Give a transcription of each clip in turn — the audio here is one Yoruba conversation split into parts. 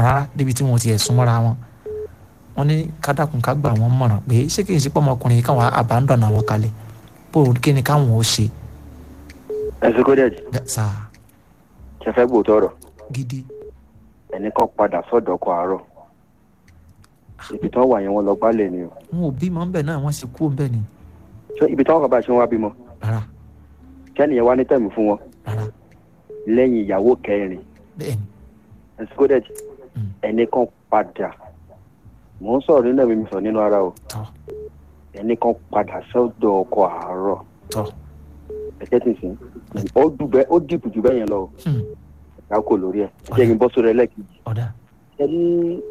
rárá débi tí wọn ti ẹ̀ súnmọ́ra wọn wọn ní kádàkùn ká gbà wọn mọ̀ràn pé ṣé kì í ṣe pé ọmọkùnrin yìí káwọn abandon àwọn kalẹ̀ bó o kí ni káwọn ó ṣe ẹsùn kó dẹ̀jì sáà ṣe fẹ́ gbòòtọ́ ọ̀rọ̀ gidi ẹnì kan padà sọ́dọ̀ ọkọ̀ àárọ̀ ibi tí wọ́n wà yẹn wọ́n lọ gbálẹ̀ ni o wọn ò bímọ ńbẹ náà wọn sì kú ńbẹ ni ṣé ibi tí wọ́n kàn bá ṣe wọ́n wá bímọ rárá kẹ́nìyẹn wá ní tẹ̀mí fún wọn rárá lẹ́yìn ìyàwó kẹrin bẹ́ẹ̀ ni ẹsùn kó dẹ̀jì Mm. ẹnì kan padà mò ń sọ̀rọ̀ nínú ẹ̀mí mi sọ nínú ara o tọ́ ẹnì kan padà sọ́dọ̀ ọkọ̀ àárọ̀ tọ́ ẹ̀jẹ̀ tì sí ó dùbẹ́ ó dìbò jù bẹ́ẹ̀ yẹn lọ o hmm, ìyá kò lórí ẹ̀ ẹ̀jẹ̀ yín bọ́ sórí ẹlẹ́kejì ọ̀dà ẹ ní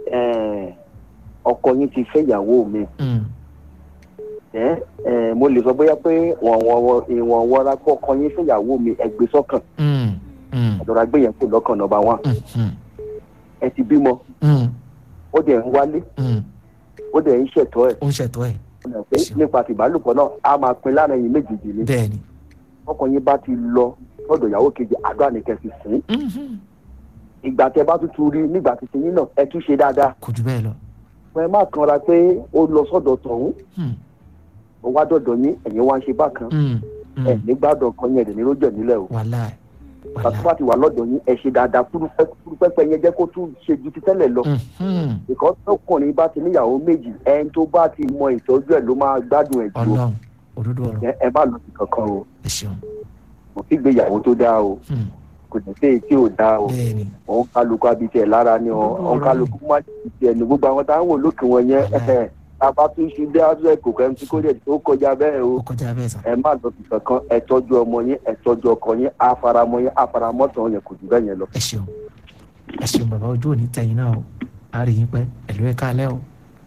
ọkọ yín ti fẹ́ ìyàwó mi hmm, ẹ ẹ mo lè sọ bóyá pé wọn wọn ìwọn wọra pọ ọkọ yín fẹ́ ìyàwó mi ẹ gbé sọ́kàn hmm, hmm, àdọ̀rà gbé yẹn kó lọ́kàn nọ́mbà wán hmm, hmm, ẹ ti bímọ hmm, ó dẹ̀ ń wálé hmm. ó dẹ̀ ń ṣẹ̀tọ́ ẹ̀ ó ń ṣètò ẹ̀ ó dẹ̀ pé nípa tìbálòpọ̀ náà a máa pin lára ẹ̀yin méjèèjì ni bẹ́ẹ̀ ni ọkọ yín bá ti lọ lọ́dọ̀ ìyàwó kejì àdó àníkẹ́ fi sìn hmm, hmm, ìgbà tẹ bá tuntun rí nígbà tí tiyín náà ẹ tún ṣe dáadáa kò jù bẹ́ẹ̀ lọ ẹ má kanra pé ó lọ sọ́dọ̀ tọ̀hún hmm, ó wá dọ̀dọ̀ yín ẹ̀yin wá ń ṣe bákan hmm, hmm. ẹ̀ nígbàdàn kan yẹn ẹ̀ ní lójọ́ nílẹ̀ o wàhálà pàtó wàhálà bá ti wà lọ́dọ̀ yín ẹ ṣe dáadáa púrúpẹ́pẹ́ yẹn jẹ́ kó tún ṣe ju ti tẹ́lẹ̀ lọ. hmm, hmm. ìkọ́ tọkùnrin bá ti níyàwó méjì ẹni tó bá ti mọ ìtọ́jú ẹ̀ ló máa gbádùn ẹ̀ jù o. ọlọ́run òdodo ọ̀rọ̀ ẹ ẹ má lọ sí kankan o ẹ ṣeun kò sí gbéyàwó tó dáa o hmm, kò sì sí èyí tí ò dáa o bẹ́ẹ̀ ni òun kálukú abití ẹ̀ lára ni o òun kálukú má ti ẹ̀ ní gbogbo àwọn táwọn wò lókè wọn yẹn ẹ̀ tábà tún ṣe dé àdúrà kò kẹ́ ń kó dẹ̀ tó kọjá bẹ́ẹ̀ o ó kọjá bẹ́ẹ̀ sà ẹ má lọ sí kankan ẹ tọ́jú ọmọ yín ẹ tọ́jú ọkọ yín àfaramọ́ yín àfaramọ́tàn yẹn kò jù bẹ́ẹ̀ yẹn lọ. ẹ ṣeun ẹ ṣeun bàbá ojú òní tẹ̀yìn náà o a rí yín pẹ́ ẹ̀lú ẹ̀ káalẹ́ o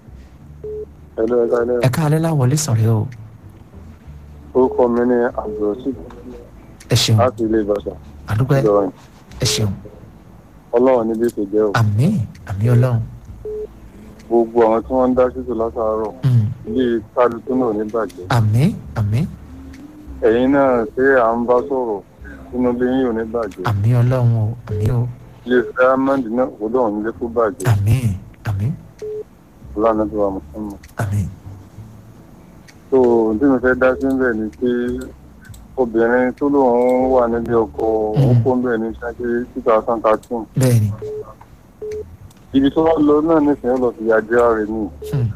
Hello, ẹ káalẹ́. ẹ̀ káalẹ́ láwọlé sọ̀rẹ́ o orúkọ mi ní abdulrasheed ẹ ṣeun láti ilé ìbàdàn àdúgbò ìlọrin ẹ ṣeun ọlọ́run níbi tó jẹ́ o àmín àmín ọlọ́run gbogbo àwọn tí wọ́n ń dá ṣètò látàárọ̀ hmm, ilé kálukú náà ní bàjẹ́ àmín àmín ẹ̀yin náà ṣé à ń bá sọ̀rọ̀ sínú ilé yín ò ní bàjẹ́ àmín ọlọ́run o àmín o ilé diamond náà kò lọ́run nílé kó bàjẹ́ àmín àmín lánàá tó wà mùsùlùmí. àmín tó tí mo fẹ́ dá sí ń bẹ̀ ni pé obìnrin tó lóun wà nílé ọkọ òun kó ń bẹ̀ ní ṣáájú two thousand thirteen bẹ́ẹ̀ ni ibi tó wá lọ náà nísìnyí lọ sí yàjẹ́ rẹ̀ ni hmm,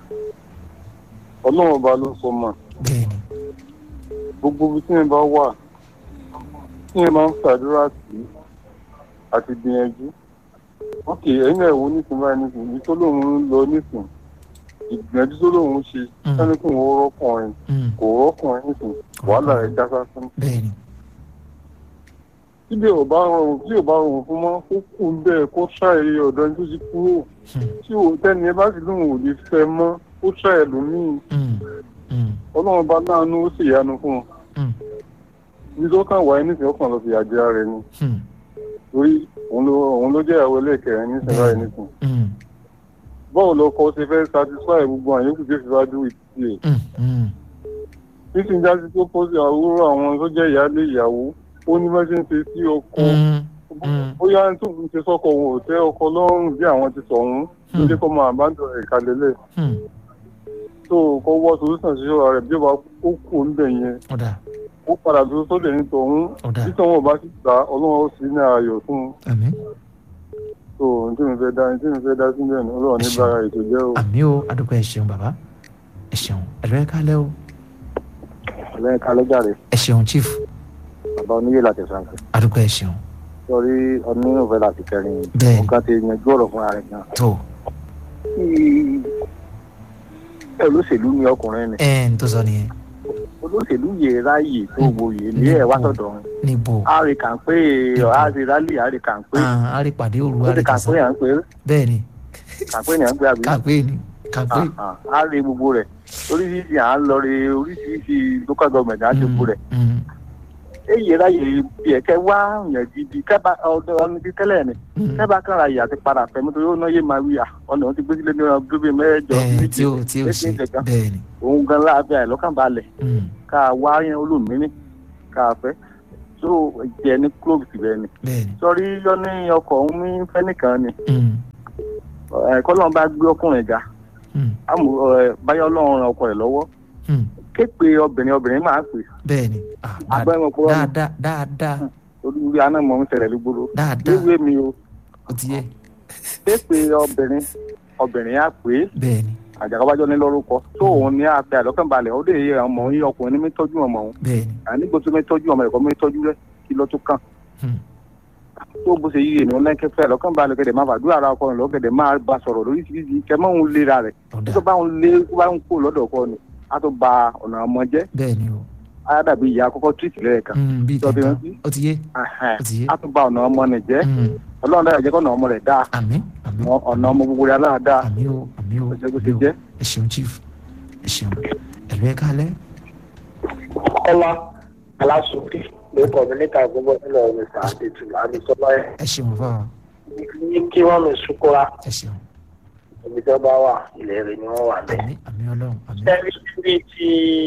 ọlọ́run ọba ló sọ mọ́ bẹ́ẹ̀ ni gbogbo ibi tí yẹn bá wà tí yẹn máa ń ṣàdúrà sí àti gbìyànjú ókè ẹ̀yin náà wo nísìnyí báyìí nísìnyí ibi tó lóun ń lọ nísìnyí ìgbìyànjú tó lóun ṣe Mm. sani kò wọ́n rọ́kùnrin hmm, kò rọ́kùnrin nísìnyí wàhálà rẹ̀ já sásán bẹ́ẹ̀ ni tí bí ò bá rọrùn tí ò bá rọrùn fún mọ́ kó kù ń bẹ́ẹ̀ kó ṣàì ọ̀dọ́ ní tó ti kúrò hmm, tí ò tẹ́ni ẹ bá sì lóun ò lè fẹ́ mọ́ kó ṣàì lómìn hmm, hmm, ọlọ́run bá láàánú ó sì yanu fún un hmm, ní tó kàn wáyé nísìnyí ọkàn lọ sí àjẹ́ rẹ̀ ni hmm, torí òun ló òun ló jẹ́ ìyàwó ẹlẹ́kẹ̀rin nísìnyí báyìí nísìnyí hmm, báwo lọ kọ ṣe fẹ́ satisfy gbogbo àwọn yòókù tó fi wá dúró ìtì ẹ̀ hmm, hmm, nísìnyí jáde tó pọ̀ sí àwòrán àwọn tó jẹ́ ìyáálé ìyàwó ó ní bá ṣe ń ṣe sí ọkọ hmm, mm. bóyá tó ń ṣe sọ́kọ òun ò tẹ́ ọkọ lọ́rùn bí àwọn ti sọ òun ló Hmm. jẹ́ kó máa bá dọ̀ ẹ̀ka lélẹ̀ hmm, tó kó wọ́ solution sí ọ̀rọ̀ rẹ̀ bí ó bá ó kù ń bẹ̀ yẹn ọ̀dà ó padà tó sóde ní tòun ọ̀dà bí tòun ò bá sì gbà ọlọ́run ó sì ní ayọ̀ fún un àmín tó ní tí mi fẹ́ dá ní tí mi fẹ́ dá sí bẹ́ẹ̀ ni ọlọ́run ní bára ètò jẹ́ o. àmín o àdúgbò ẹ ṣeun bàbá ẹ ṣeun ẹ̀lú ẹ̀ káalẹ́ o ọlọ́run ká lọ́jà rẹ̀ ẹ ṣeun chief bàbá oníyè láti sànkẹ́ àdúgbò ẹ ṣeun sọrí ọdún òfẹ́ láti kẹrin Bẹ́ẹ̀ni. nǹkan ti yanjú ọ̀rọ̀ fúnra rẹ̀ gan. tó olóṣèlú ni ọkùnrin ni ẹ ń tó sọ nìyẹn olóṣèlú yẹ ráàyè tó wòye ní ẹ̀ wá sọ̀dọ̀ wọn. níbo a rí kàńpé a rí rálì a rí kàńpé Ah, a rí pàdé òru ó a rí rí kàńpé kàsán à ń pè é bẹ́ẹ̀ ni kàńpé ni à ń pè àbí. kàpé ni kàpé Ah, ah, a rí gbogbo rẹ̀ oríṣiríṣi à ń lọ rí oríṣiríṣi local government à ń ṣe gbogbo rẹ̀. Mm, èyí ráàyè bí ẹ̀kẹ́ wá yàn gidi kẹ́bà ọdún ọdún bíi tẹ́lẹ̀ ni mm. kẹ́bà kan ra ìyá ti padà fẹ́ nítorí ó náyé máa wí à ọ̀nà òun ti gbé sílé ní ọdún bíi mẹ́jọ ẹ tí ó tí ó ṣe bẹ́ẹ̀ ni òun gan láàbẹ̀ àìlọ́kànbalẹ̀ Mm, ká wá yẹn olómìnirí ká fẹ́ tó jẹ ní clove bẹ́ẹ̀ ni bẹ́ẹ̀ ni sọrí yọ ní ọkọ̀ òun ní fẹ́ nìkan ni Mm, ẹ kọ́lọ́n bá gbé ọkùnrin ga Hmm. àmọ́ ẹ báyọ̀ ọlọ́run ran ọkọ rẹ̀ lọ́wọ́ Hmm. képe obìnrin obìnrin máa pè bẹ́ẹ̀ ni Ah, Àgbẹ̀ wọn kúrò ní. dáadáa dáadáa olùwé aná mọ̀ ń ṣẹlẹ̀ lúgbòrò dáadáa léwé mi o ó ti yẹ képe obìnrin obìnrin á pè é bẹ́ẹ̀ ni àjàkábájọ́ ní lórúkọ tó òun ní àfẹ́ àlọ́kànbalẹ̀ ó lè yẹ ọmọ yín ọkùnrin ní mi tọ́jú ọmọ òun bẹ́ẹ̀ ni ànígbò tó mi tọ́jú ọmọ ẹ̀kọ́ mi tọ́jú rẹ̀ kí ló tó kàn Hmm. tó bó ṣe yí ènìyàn lẹ́kẹ́fẹ́ àlọ́kànbalẹ̀ gẹ̀dẹ̀ máa fàdúrà ara ọkọ rẹ̀ lọ́gẹ̀dẹ̀ máa bá sọ̀rọ̀ lóríṣiríṣi kẹmọ́ òun lera rẹ̀ ọ̀dà tó bá ń lé tó bá ń kó lọ́dọ̀ ọkọ ni á tó ba ọ̀nà ọmọ jẹ́ bẹ́ẹ̀ ni o á dàbí ìyá àkọ́kọ́ tírìtì lẹ́ẹ̀kan Hmm, bíi Tó ti tẹ̀tàn rántí? ó ti yé Ẹhẹ́n. ó ti yé á tó ba ọ̀nà ọmọ nì jẹ́ Hmm. ọlọ́run dára jẹ́ kọ́nà ọmọ rẹ̀ dáa àmín àmín ọ̀nà ọmọ gbogbo rẹ̀ aláàdáa àmín o àmín o ọjọ́ bó àmín ṣe o. jẹ́. ẹ ṣeun chief ẹ ṣeun ẹ̀lú ẹ̀ kálẹ̀ kọ́lá aláṣọkè lórúkọ mi níta gbogbo nílẹ̀ ọ̀rẹ́ sàádẹ́tù àdìsọ́lá ẹ̀ ẹ ṣeun fún ọ ní kí wọ́n mi sukura ẹ ṣeun ibi tó bá wà ilẹ̀ rẹ̀ ni wọ́n wà bẹ́ẹ̀. àmín àmín ọlọ́run àmín sẹ́ni síbi tí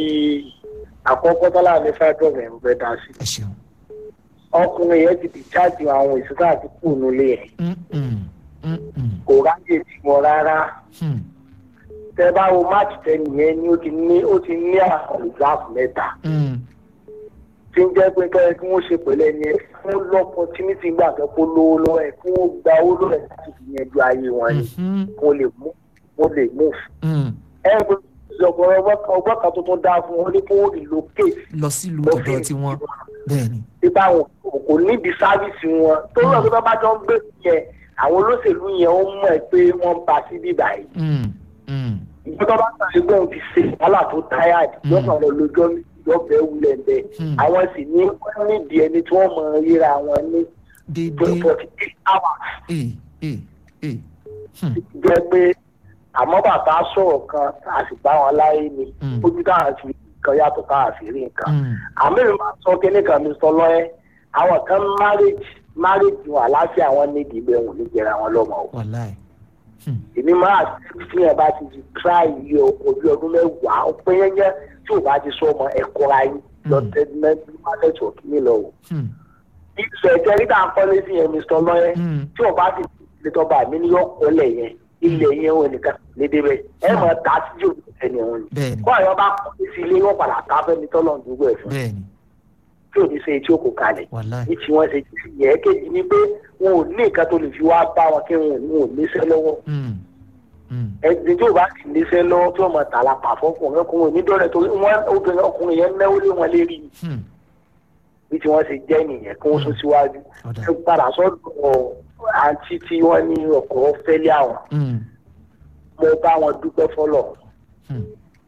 àkọ́kọ́ tọ́lá ní fẹ́dọ̀ mi ń bẹ́ dá sí. ẹ ṣeun ọkùnrin yẹn ti dìcháàjì àwọn ìṣúná àti kù nílé ẹ̀ Hmm, hmm, hmm, hmm, kò ráyè tí wọn rárá. hmm, tẹ́ bá wo máàcì tẹ́ni yẹn ni ó ti ní ó ti ní àwọn ìzáàfù mẹ́ta. hmm, tí ń jẹ́ pé kẹ́rẹ́ kí wọ́n ṣe pẹ̀lẹ́ ni ẹ fún lọ́pọ̀ tí ní ti gbà fẹ́ kó lówó lọ́wọ́ ẹ̀ kí wọ́n gba owó lọ́wọ́ ẹ̀ láti fi yanjú ayé wọn ni hmm, kó lè mú kó lè mú. hmm. ẹ ẹ gbọ́dọ̀ ìjọba ọgbọ́n kan tuntun dáa fún wọn ní kó wọ́n relocate lọ sílùú ọ̀dọ̀ tiwọn bẹ́ẹ̀ ni nípa àwọn kò níbi sáfíìsì wọn tó lọ sí bá jọ ń gbé yẹn àwọn olóṣèlú yẹn ó mọ̀ ẹ́ pé wọ́n ń ba sí bíbá yìí. Hmm, hmm, ìjọba bá sáré gbọ́n ti ṣe wàhálà tó táyà lọ́sàn-án lọ lójọ́ lọ́bẹ̀ẹ́ wulẹ̀ bẹ́ẹ̀ Hmm. àwọn sì ní wọ́n nídìí ẹni tí wọ́n mọ̀ ríra wọn ní déédéé forty eight hours ee ee ee Hmm, jẹ́ pé àmọ́ bàbá sọ̀rọ̀ kan a sì bá wọn láyé ni Mm. ojú káà fi nǹkan yàtọ̀ káà fi rí nǹkan. hmm, àmì mi máa sọ kíní kan mi sọ lọ́yẹ́ àwọn kan marriage marriage wọn àláfíà wọn nídìí ibẹ̀ wọn ò ní jẹra wọn lọ́mọ o. wàláì Hmm, èmi máa fi yẹn bá ti di try iye ọkọ̀ bí ọdún mẹ́wàá ó pé yẹn tí ò bá ti sọ ọmọ ẹ̀kọ́ ra yín lọ tẹ́lẹ̀ market work mi lọ o. hmm, ìṣẹ̀ ìjẹ́ rí dáa kọ́lé sí yẹn mr lọ́yẹ́ hmm, tí o bá ti lè tọ́ba mi ní yọkọ̀ọ́lẹ̀ yẹn ilẹ̀ yẹn wọn nìkan lè débẹ̀ ẹ mọ̀ ta sí yóò ẹni wọn ni. bẹ́ẹ̀ ni kó àyọ̀ bá kọ́ sí ilé wọn padà ká fẹ́mi tọ́lọ̀ ń dúró ẹ̀ fún bẹ́ẹ̀ ni tí ò ní ṣe tí ó kò kalẹ̀ wàláì ní tí wọ́n ṣe yẹ kejì ni pé wọn ò ní nǹkan tó lè fi wá bá wọn kí wọn ò ní wọn ò níṣẹ́ lọ́wọ́ Hmm, hmm, ẹni tí ò bá sì níṣẹ́ lọ́wọ́ tí wọ́n mọ̀ tà la pa fọkùnrin ọkùnrin onídọ́rẹ̀ torí wọn obìnrin ọkùnrin yẹn náwó lé wọn lérí hmm, bí tí wọ́n ṣe jẹ́ nìyẹn kí wọ́n sún síwájú ọ̀dà ẹ padà sọ́dọ̀ àǹtí tí wọ́n ní ọkọ̀ fẹ́lẹ́ àwọn Hmm, mo bá wọn dúpẹ́ fọlọ́ hmm,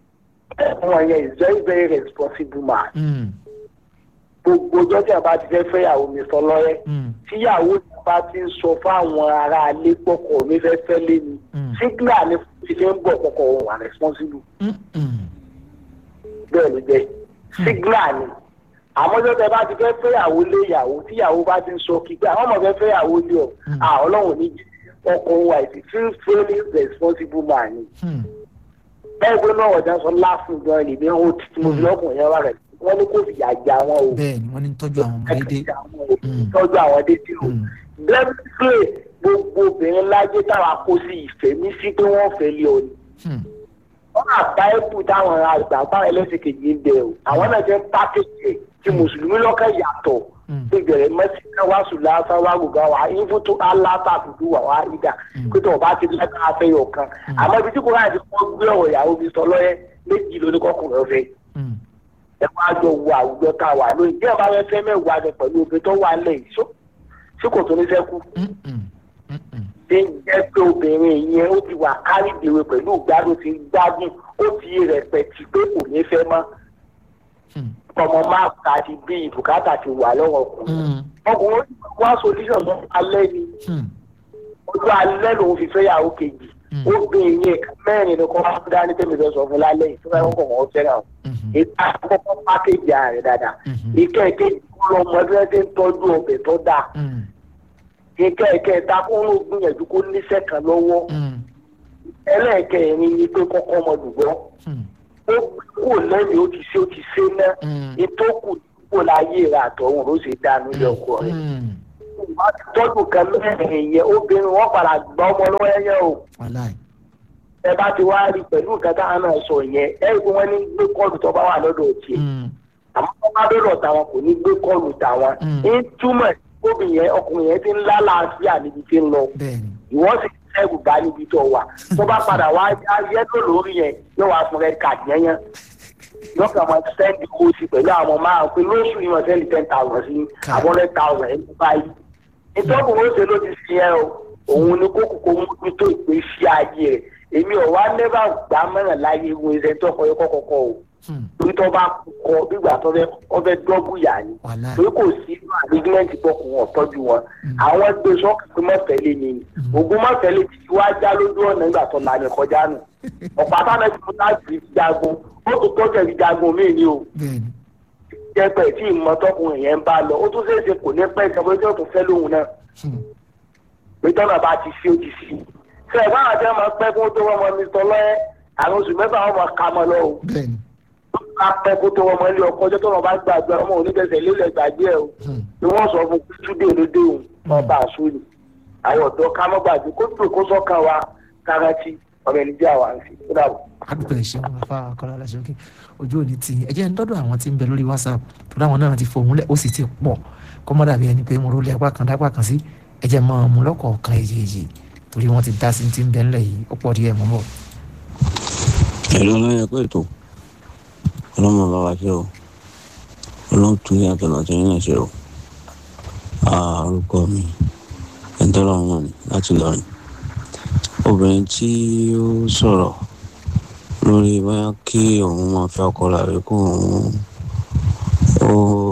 wọn yẹn is very very responsible man hmm, gbogbo ọjọ́ tí a bá ti fẹ́ fẹ́yàwó mi sọ lọ́rẹ́ hmm, tíyàwó mi bá ti ń sọ fáwọn aráalé pọ̀kọ̀ mi fẹ́ fẹ́ lé mi hmm, sígbà ni ti fi ń bọ̀ pọ̀kọ̀ òun wà responsible hmm, hmm, bẹ́ẹ̀ ló jẹ́ sígbà ni àmọ́ ọjọ́ tí a bá ti fẹ́ fẹ́yàwó lé ìyàwó tíyàwó bá ti ń sọ kíkẹ́ àwọn ọmọ fẹ́ fẹ́yàwó lé ọ Mm. à ọlọ́run ní jí ọkọ̀ òun wà ìsì feel fairly responsible man ni hmm, bẹ́ẹ̀ gbé náà ọ̀dà sọ láàfin gan ni bí wọ́n ti mo fi lọ́kùnrin yẹn wá rẹ̀ wọ́n ní kó fìyà jẹ àwọn o bẹ́ẹ̀ ni wọ́n ní tọ́jú àwọn ọmọ déédéé Mm. tọ́jú àwọn dédé o Hmm, lẹ́gbẹ̀ẹ́ gbogbo obìnrin láyé táwa kó sí ìfẹ́ ní sí pé wọ́n fẹ́ lé ọ ni hmm, wọ́n àbá ẹ̀kú táwọn àgbà bá ẹlẹ́sìn kejì ń bẹ o àwọn náà jẹ́ pákéjì tí mùsùlùmí lọ́kàn yàtọ̀ hmm, gbẹgbẹrẹ mẹsìlẹ wa sùlá sáwá gbogbo wa ìfútu aláta dúdú wà wá ìdá Mm. pé tó o bá ti lẹ́ka afẹ́ yọ̀ kan àmọ́ ibi tí kò láti kọ́ gbé ọ̀rọ̀ ìyàwó mi sọ lọ́yẹ́ méjì lóní kọkùnrin ọ̀fẹ́ hmm, ẹ wá jọ wo àwùjọ tá a wà lóyún bí ẹ bá fẹ́ fẹ́ mẹ́wàá ni pẹ̀lú obìnrin tó wà lẹ̀ yìí ṣé kò tó ní sẹ́kù hmm, hmm, hmm, hmm, tí ń jẹ́ pé obìnrin yẹn ó ti wà kárí ìdèwé pẹ̀lú ìgbádùn ti gbádùn ó ti rẹpẹtì pé kò ní fẹ́ mọ́ hmm, ọmọ máa ta ti bí ìbùkátà ti wà lọ́wọ́ ọkùnrin hmm, ọkùnrin wá solution mọ́ alẹ́ ni hmm, ojú alẹ́ lòun fi fẹ́ yàwó kejì Mm. ó gbé yẹn mẹ́rin ní kọ́ máa dání tẹ́mi fẹ́ sọ fún lálẹ́ yìí tó bá yẹ kó wọ́n fẹ́ràn o hmm, ìta àkọ́kọ́ pákéjì ààrẹ dáadáa Mhm. ìkẹ́ ìkejì kó lọ mọ bí wọ́n ti ń tọ́jú ọbẹ̀ tó dáa hmm, ìkẹ́ ìkẹta kó ń gbìyànjú kó níṣẹ́ kan lọ́wọ́ hmm, ẹlẹ́ẹ̀kẹrin ni pé kọ́kọ́ ọmọ dùgbọ́ hmm, ó kò lẹ́yìn ó ti ṣe ó ti ṣe náà hmm, ìtókù kò láyé rà àtọ̀hún ló ṣe dánú ilé ọkọ rẹ̀ hmm, wá tọ́jú kan mẹ́rin yẹn obìnrin wọn padà gbọ́ ọmọ lọ́wọ́ ẹ̀yẹ o wàláì ẹ bá ti wá rí pẹ̀lú nǹkan táwọn náà sọ yẹn ẹ rí i pé wọ́n ní gbé kọ́ọ̀lù tó bá wà lọ́dọ̀ tiẹ̀ Mm, àmọ́ tó bá dọ́dọ̀ tàwọn kò ní gbé kọ́ọ̀lù tàwọn Mm. ń túmọ̀ obìnrin yẹn ọkùnrin yẹn ti ń lálàáfíà níbi tí ń lọ bẹ́ẹ̀ ni ìwọ́n sì ṣẹ́gun bá níbi tó wà tó bá padà wá yẹ tó lórí yẹn yóò wá fún red card yẹn yẹn yóò kàn máa sẹ́ndì kóòsì pẹ̀lú àwọn máa pé lóṣù yìí wọ́n sẹ́ndì ten thousand sí Ká. àbọ̀ hundred thousand ẹ̀ báyìí ìtọ́kùn ó ṣe ló ti fi yẹn o òun ni kókò kó mójútó ìgbésí ayé rẹ̀ èmi ò wá nẹ́bà gbà mẹ́ràn láyé wo ẹsẹ̀ tó kọ́ yẹ kọ́kọ́kọ́ o Mm, torí tó bá kọ bígbà tó fẹ́ ọ fẹ́ dọ́bù yà ni wàláì torí kò sí inú àrígímẹ́ǹtì bọ́kùn ọ̀tọ́jú wọn àwọn gbé sọ́ọ̀kì pé mọ́tẹ́lẹ̀ ni ni ògùn mọ́tẹ́lẹ̀ ti wá já lójú ọ̀nà nígbà tó la ní kọjá nù ọ̀pá táwọn ẹbí mú láti fi jagun ó tún tọ́jú ẹbí jagun míì ni o bẹ́ẹ̀ ni jẹ́pẹ̀ tí ìmọ̀tọ́kùnrin yẹn ń bá lọ ó tún ṣeéṣe kò ní pẹ́ ìjọba ojú ọ̀tún fẹ́ lóhun náà Mm, pé tọ́nà bá ti fi ó ti fi ṣe ẹ̀fọ́ àwọn àti ọmọ pẹ́ kó tó wọ́n mọ mr lọ́yẹ́ àwọn oṣù mẹ́fà wọn mọ ká mọ́ lọ o bẹ́ẹ̀ ni ká pẹ́ kó tó wọ́n mọ ilé ọkọ̀ ọjọ́ tọ́nà bá gbàgbé ọmọ oníbẹ̀sẹ̀ lélẹ̀ gbàgbé ẹ̀ o Mm, ni wọ́n sọ fún túdé olódé òun ọba àsúlù àwọn ọ̀dọ́ ká mọ́ gbàgbé kó tó kó sọ́kàn wa kárántì ọmọ ẹni jẹ́ àwọn àǹfì ó dàbọ̀. àdúgbò ẹ̀ṣẹ̀ wọn fà kọ́lá aláṣọ́kè ojú òní ti ẹ jẹ́ ń dọ́dọ̀ àwọn tí ń bẹ lórí whatsapp tó dáwọn náà ti fòun lẹ̀ ó sì ti pọ̀ kọ́ mọ́ dàbí ẹni pé mo rólé apá kan dápá kan sí ẹ jẹ́ mọ́ ọmọ lọ́kọ̀ọ̀kan èjèèjì torí wọ́n ti dá sí ti ń bẹ ńlẹ̀ yìí ó pọ̀ díẹ̀ mọ́ bọ̀. ẹ̀rọ lọ́yẹ̀ pé ètò ọlọ́mọ bá wa ṣe o ọlọ́run tún ní àtọ̀nà tó yín náà ṣe o Ah, orúkọ mi ẹ̀ńtọ́lọ́run náà ni láti lọ́rin obìnrin tí ó sọ̀rọ̀ lórí bóyá kí òun máa fẹ́ ọkọ rẹ̀ àbí kó òun ó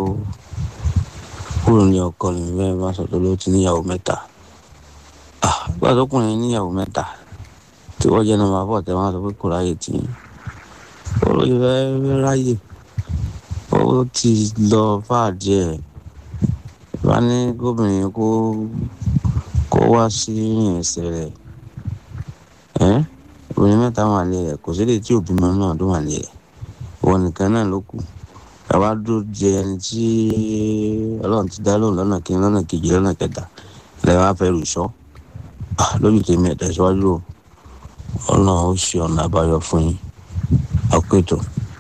kúrò ní ọkọ ní bẹ́ẹ̀ bá sọ tó ló ti níyàwó mẹ́ta Ah, nígbà tó kùnrin níyàwó mẹ́ta tí wọ́n jẹ́ nọ́mbà bọ̀ tẹ́ wọ́n á sọ pé kò ráyè tì í ó fẹ́ ráyè ó ti lọ fà díẹ̀ bá ní gómìnà kó kó wá sí ìrìn ẹsẹ̀ rẹ̀ ẹ́ obìnrin mẹ́ta wà lé rẹ̀ kò sílẹ̀ tí òbí mọ́ náà tó wà lé rẹ̀ wọn nìkan náà ló kù bàbá dúró jẹ ẹni tí ọlọ́run ti dá lóhùn lọ́nà kìíní lọ́nà kejì lọ́nà kẹta lẹ́yìn wá fẹ́ rù sọ́ lójú tèmi ẹ̀dá ìṣíwájú o ọlọ́run ó ṣe ọ̀nà àbáyọ fún yín àpètò.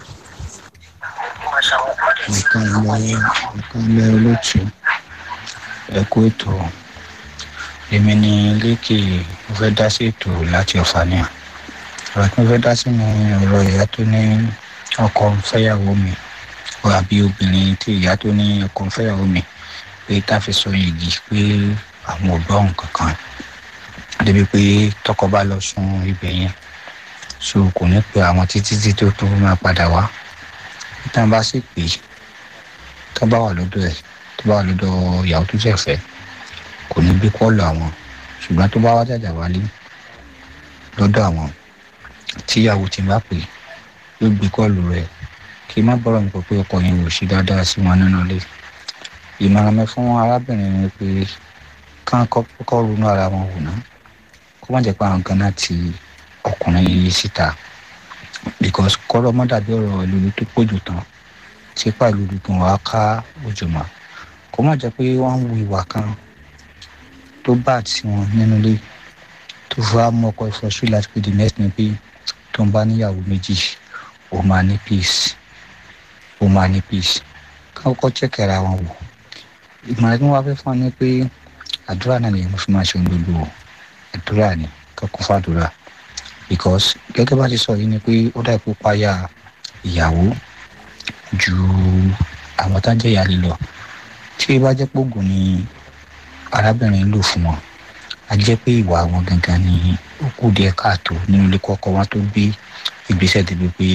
nǹkan ilẹ̀ nǹkan ilẹ̀ olóòtú ẹ̀kú ètò èmi ní lékè mo fẹ́ dá sí ètò láti ọ̀fà ní à ọ̀rọ̀ tí mo fẹ́ dá sí ni ọ̀rọ̀ ìyá tó ní ọkọ ń fẹ́yàwó mi ọ àbí obìnrin tí ìyá tó ní ọkọ ń fẹ́yàwó mi pé tá a fi sọ yìí pé àwọn ò gbọ́ nǹkan kan débi pé tọkọ bá lọ sun ibẹ̀ yẹn so kò ní pe àwọn títí tí tó tó máa padà wá tí wọn bá sì pè é tó bá wà lọ́dọ̀ ẹ̀ tó bá wà lọ́dọ̀ ìyàwó tó ṣẹ̀ fẹ́ kò ní gbé kọ́ọ̀lù àwọn ṣùgbọ́n tó bá wá jàjà wálé lọ́dọ̀ àwọn tíyàwó ti bá pè é yóò gbé kọ́ọ̀lù rẹ̀ kí má bọ́rọ̀ nípa pé ọkọ yẹn ò ṣe dáadáa sí wọn nínú ilé ìmọ̀ràn mi fún arábìnrin ni pé kán kọ́kọ́ ronú ara wọn wò ná kó má jẹ́ pé àwọn kan náà ti ọkùnrin yìí síta because kọ́rọ́ má dàbí ọ̀rọ̀ ìlú tó pọ̀jù tán tí pàlú dùdùn wá ká òjò mọ́ kó má jẹ́ pé wọ́n ń wu ìwà kan tó bá tí wọn nínú ilé tó fà mú ọkọ ìfọ̀sù láti pé the next ni pé tó ń bá níyàwó méjì ó máa ní peace ó máa ní peace káwọ́kọ́ chẹ́kẹ̀ ara wọn wò ìmọ̀ràn tí wọ́n wá fẹ́ fún ọ ní pé àdúrà náà lèyìn mo fi máa ṣe ohun gbogbo àdúrà ni kọ́kọ́ fàdúrà because gẹ́gẹ́ bá ti sọ yìí ni pé ó dà ipò páyà ìyàwó ju àwọn tá jẹ́ ìyáálé lọ tí ó bá jẹ́ pé oògùn ni arábìnrin lò fún wọn a jẹ́ pé ìwà wọn gangan ni ó kù díẹ̀ káàtó nínú ilé kọ́kọ́ wọn tó gbé ìgbésẹ̀ débi pé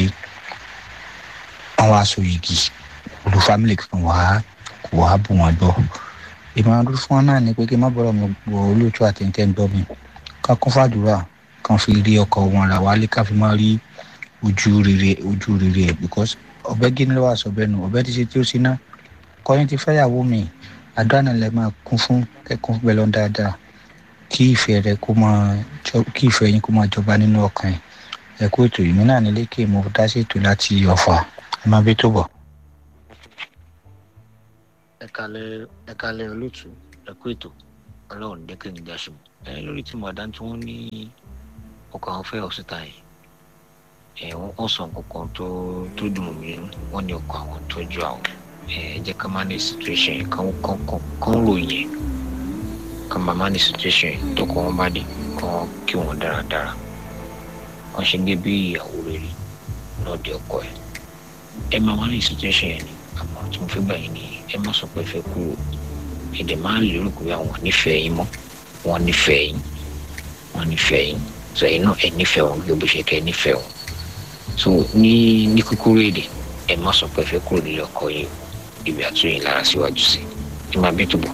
àwọn aṣọ yìgì olú fámìlì kan wà kò wá bù wọn gbọ́ ìmọ̀ràn dúró fún wọn náà ni pé kí n má bọ̀rọ̀ mi gbọ́ olóòtú àtẹ̀ntẹ̀ ń gbọ́ mi ká kún fàdúrà kan fi rí ọkọ wọn ra wálé ká fi máa rí ojú rere ojú rere ẹ because ọbẹ gíní ló wà sọbẹ nù ọbẹ ti ṣe tí ó sí ná kọyìn ti fẹyàwó mi àdúrà lẹ máa kún fún kẹkún fún bẹlọ dáadáa kí ìfẹ́ rẹ kó máa kí ìfẹ́ yín kó máa jọba nínú ọkàn ẹ kó ètò ìmí náà nílé kí mo dá sí ètò láti ọ̀fà ẹ má bí tó bọ̀. ẹ kalẹ ẹ kalẹ olóòtú ẹ ẹ kú ètò ọlọ́run dẹ́kẹ́ ní jáṣu ẹ lórí tí màdá tí wọ́n ní ọkọ̀ àwọn fẹ́ ọ̀sìta yìí ẹ wọ́n kàn sọ nǹkan tó tó dùn mí nínú wọ́n ní ọkọ̀ àwọn tọ́jú àwọn ẹ jẹ́ ká má ní situation yẹn kán kán kán kán ròyìn ẹ̀ ká má má ní situation yẹn tó kọ́ wọn bá dé kán kí wọn dáradára wọ́n ṣe gé bí ìyàwó rere lọ́ọ̀dẹ ọkọ ẹ̀ ẹ má má ní situation yẹn ni àmọ́ tí mo fẹ́ gbà yín ni ẹ má sọ pé ẹ fẹ́ kúrò èdè máa ń lérò pé àwọn nífẹ̀ẹ́ yín mọ́ wọ́n nífẹ̀ẹ́ yín wọ́n nífẹ̀ẹ́ yín so ẹ̀yin náà ẹ nífẹ̀ẹ́ wọn bí o bó ṣe kẹ́ ẹ nífẹ̀ẹ́ wọn so ní ní kúkúrú èdè ẹ má sọ pé ẹ fẹ́ kúrò nílé ọkọ yín ibi àtúnyìn lára síwájú sí ẹ máa bí túbọ̀.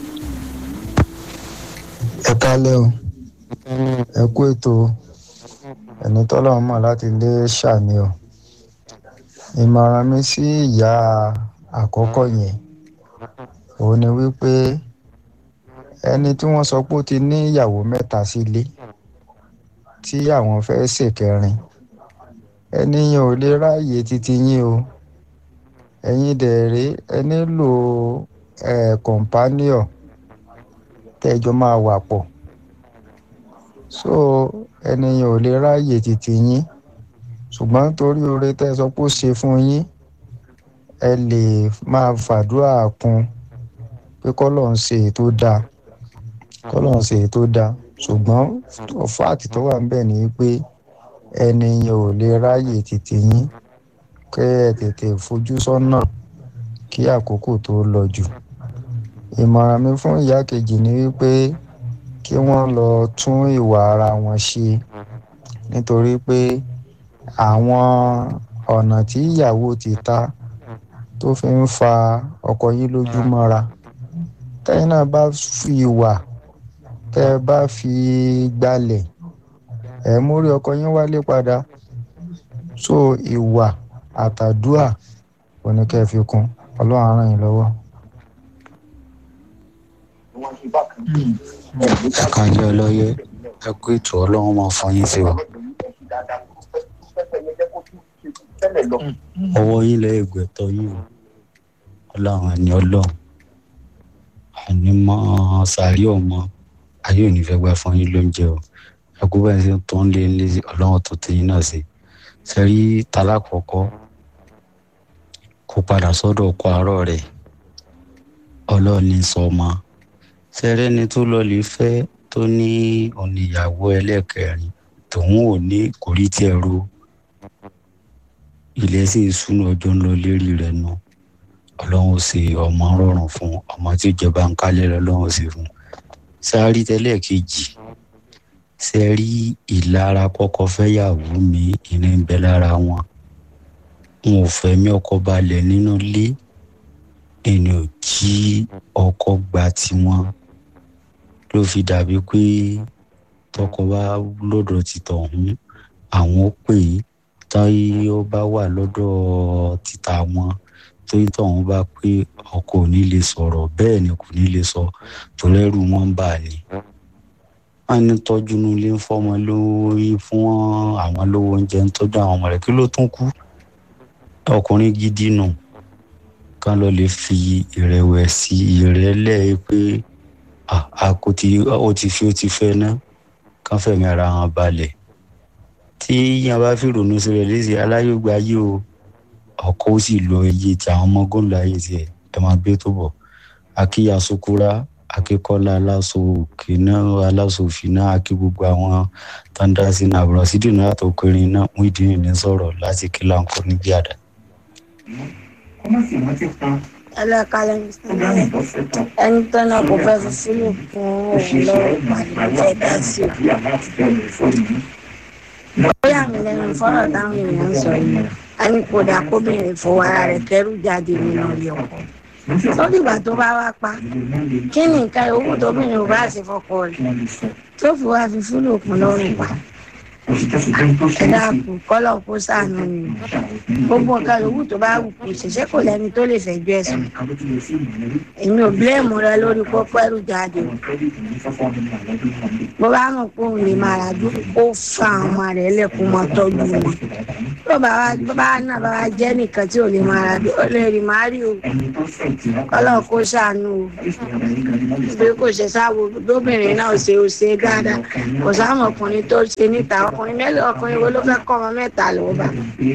ẹ kálẹ́ o ẹ kú ètò ẹni tọ́lọ́run mọ̀ láti lé ṣàní o ìmọ̀ràn mi sí ìyá àkọ́kọ́ yẹn òun ni wípé ẹni tí wọ́n sọ pé ó ti ní ìyàwó mẹ́ta sílé tí àwọn fẹ́ ṣèkẹrin ẹni yẹn ò lè ráàyè títí yín o ẹ̀yin dẹ̀rẹ́ ẹ nílò ẹ̀ kọ̀ǹpánìọ̀ tẹ́jọ́ máa wà pọ̀ so ẹni yẹn ò lè ráàyè títí yín ṣùgbọ́n torí oore tẹ́ ẹ sọ pé ó ṣe fún yín ẹ lè máa fàdúrà kún pé kọ́lọ̀ ń ṣe ètò dáa kọ́lọ̀ ń ṣe ètò dáa ṣùgbọ́n fáàtì tó wà níbẹ̀ ni pé ẹni yẹn ò lè ráàyè títí yín kẹ́ ẹ tètè fojú sọ́nà kí àkókò tó lọ jù ìmọ̀ràn mi fún ìyá kejì ni wípé kí wọ́n lọ tún ìwà ara wọn ṣe nítorí pé àwọn ọ̀nà tí ìyàwó ti ta tó fi ń fa ọkọ yín lójú mọ́ra tẹ́yìn náà bá fi ìwà tẹ́ ẹ bá fi gbalẹ̀ ẹ̀ mórí ọkọ yín wálé padà so ìwà àtàdúà òní kẹ́ ẹ fi kún ọlọ́run á ràn yín lọ́wọ́. ẹ kàlẹ́ ọlọ́yẹ ẹ kú ètò ọlọ́run máa fún yín sí wa. ọwọ́ yín lẹ́ ìgbẹ́tọ̀ yín o ọlọ́run ẹni ọlọ́run àní mọ́ sàárì ọmọ ayé ò ní fẹ́ gbà fún yín lóúnjẹ o ẹ kú bẹ́ẹ̀ sí tó ń lé lé ọlọ́run tó tẹ yín náà sí sẹ́rí talákọ̀ọ́kọ́ kó padà sọ́dọ̀ ọkọ àárọ̀ rẹ̀ ọlọ́ọ̀ni sọmọ sẹ́rẹ́ni tó lọ lè fẹ́ tó ní oníyàwó ẹlẹ́kẹrin tòun ò ní kò rí tiẹ̀ ro ilẹ̀ sì ń súnú ọjọ́ ń lọ lérí rẹ̀ nù ọlọ́run ó ṣe ọmọ rọrùn fún ọmọ tí ìjọba ń kálẹ̀ lọ́lọ́run ó ṣe fún sáré tẹ́lẹ̀ kejì sẹ́rí ìlara kọ́kọ́ fẹ́yàwó mi ìní ń bẹ lára wọn n ò fẹ́ mi ọkọ balẹ̀ nínú ilé ẹni ò jí ọkọ gba tiwọn ló fi dàbí pé tọkọ bá lọ́dọ̀ ti tọ̀hún àwọn ó pè é táyé ó bá wà lọ́dọ̀ títa wọn tóyí tọ̀hún bá pé ọkọ ò ní lè sọ̀rọ̀ bẹ́ẹ̀ ni kò ní lè sọ torí ẹrù wọn ń bà ní. wọ́n ní tọ́jú nílé ń fọ́mọ lórí fún àwọn lówó oúnjẹ ń tọ́jú àwọn ọmọ rẹ̀ kí ló tún kú ọkùnrin gidi nù kán lọ lè fi ìrẹ̀wẹ̀sì ìrẹ́lẹ̀ pé ó ti fi ó ti fẹ́ ná kán fẹ̀mí ara wọn balẹ̀ tí yíyan bá fi ronú sí rẹ̀ léṣe aláyọ̀gbà ayé o ọkọ ó sì lo iye tí àwọn ọmọ gómìnà ayé tiẹ̀ ẹ máa gbé tó bọ̀ akíya sukura akíkọ́lá aláṣọ òkè náà aláṣọ òfin náà akí gbogbo àwọn tàǹdàsí náà àbúrò sídìí náà tó kéré náà mú ìdí nìyẹn sọ̀rọ̀ láti kí láǹkó níbi àdá ẹlẹ́kalẹ̀ ẹni tó náà kò fẹ́ fi sílù fún òun lọ́rọ̀ pàdé fẹ́ dá sí o. ó yà mí lẹ́nu fọ́rọ̀ táwọn èèyàn ń sọ yìí a ní kó dà kóbìnrin fowó ara rẹ̀ kẹ́rù jáde nínú ilé ọkọ. sódìgbà tó bá wá pa kí ni nǹkan owó tóbìnrin ò bá ṣe fọkọ rẹ̀ tó fi wá fi sílù kún lọ́rùn pa ẹ dákun kọlọ kó sànù ni gbogbo nǹkan yòówù tó bá wù kó ṣẹṣẹ kò lẹni tó lè fẹjọ ẹsùn èmi ò bílẹ̀mù rẹ lórí pópó ẹrù jáde o bó bá mọ̀ pé òun lè máa rà dúró kó fa àwọn ọmọ rẹ̀ lẹ́kùn mọ́ tọ́jú wọn tó bá wa bá náà bá wa jẹ́ nìkan tí ò lè máa ra bí ó lè rí máa rí o kọ́lọ̀ kó ṣàánú o bí kò ṣe sáwo lóbìnrin náà ṣe ó ṣe dáadáa kò sáwọn ọkùnrin tó ṣe níta ọkùnrin mẹ́lẹ̀ ọkùnrin wo ló fẹ́ kọ́ ọmọ mẹ́ta lọ́wọ́ bá.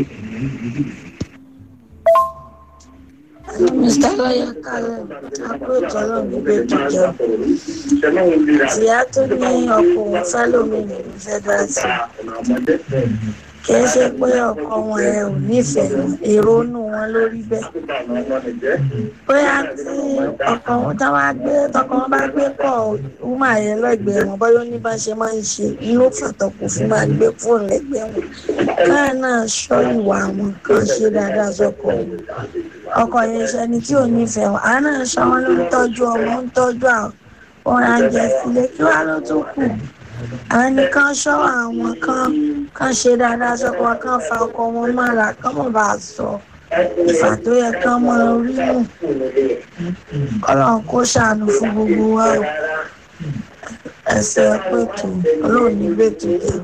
Mr. Lọ́yà kalẹ̀ àpòtò ọlọ́run gbé jíjọ. Ìyá tó ní ọkùnrin fẹ́ lómi nínú fẹ́ dá sí. Kì í ṣe pé ọkọ wọn ẹ ò nífẹ̀ẹ́ wọn, èrò inú wọn lórí bẹ́ẹ̀. Bóyá tí ọkọ wọn tá wá gbé tọkọ wọn bá gbé kọ̀ wúmà yẹn lẹ́gbẹ̀ẹ́ wọn bóyá ó ní bá ṣe máa ń ṣe inú fàtọ̀kù fún máa gbé fóònù lẹ́gbẹ̀ẹ́ wọn. Káà náà ṣọ́ ìwà àwọn kan ṣe dáadáa sọ́kọ wọn ọkọ yẹn ṣẹni tí ò nífẹ̀ẹ́ wọn àá náà ṣọ wọn ló ń tọ́jú ọmọ ń tọ́jú àwọn ohun àjẹ sílé kí wàá ló tún kù àwọn nìkan ṣọ́ àwọn kan kan ṣe dáadáa sọ́kọ wọn kan fa ọkọ wọn mọ́ra kán mọ̀ bá a sọ ìfà tó yẹ kán mọ orí nù kọ́lọ́n kó ṣàánú fún gbogbo wa o ẹsẹ̀ pẹ̀tù ọlọ́run ní bẹ́tù jẹ́.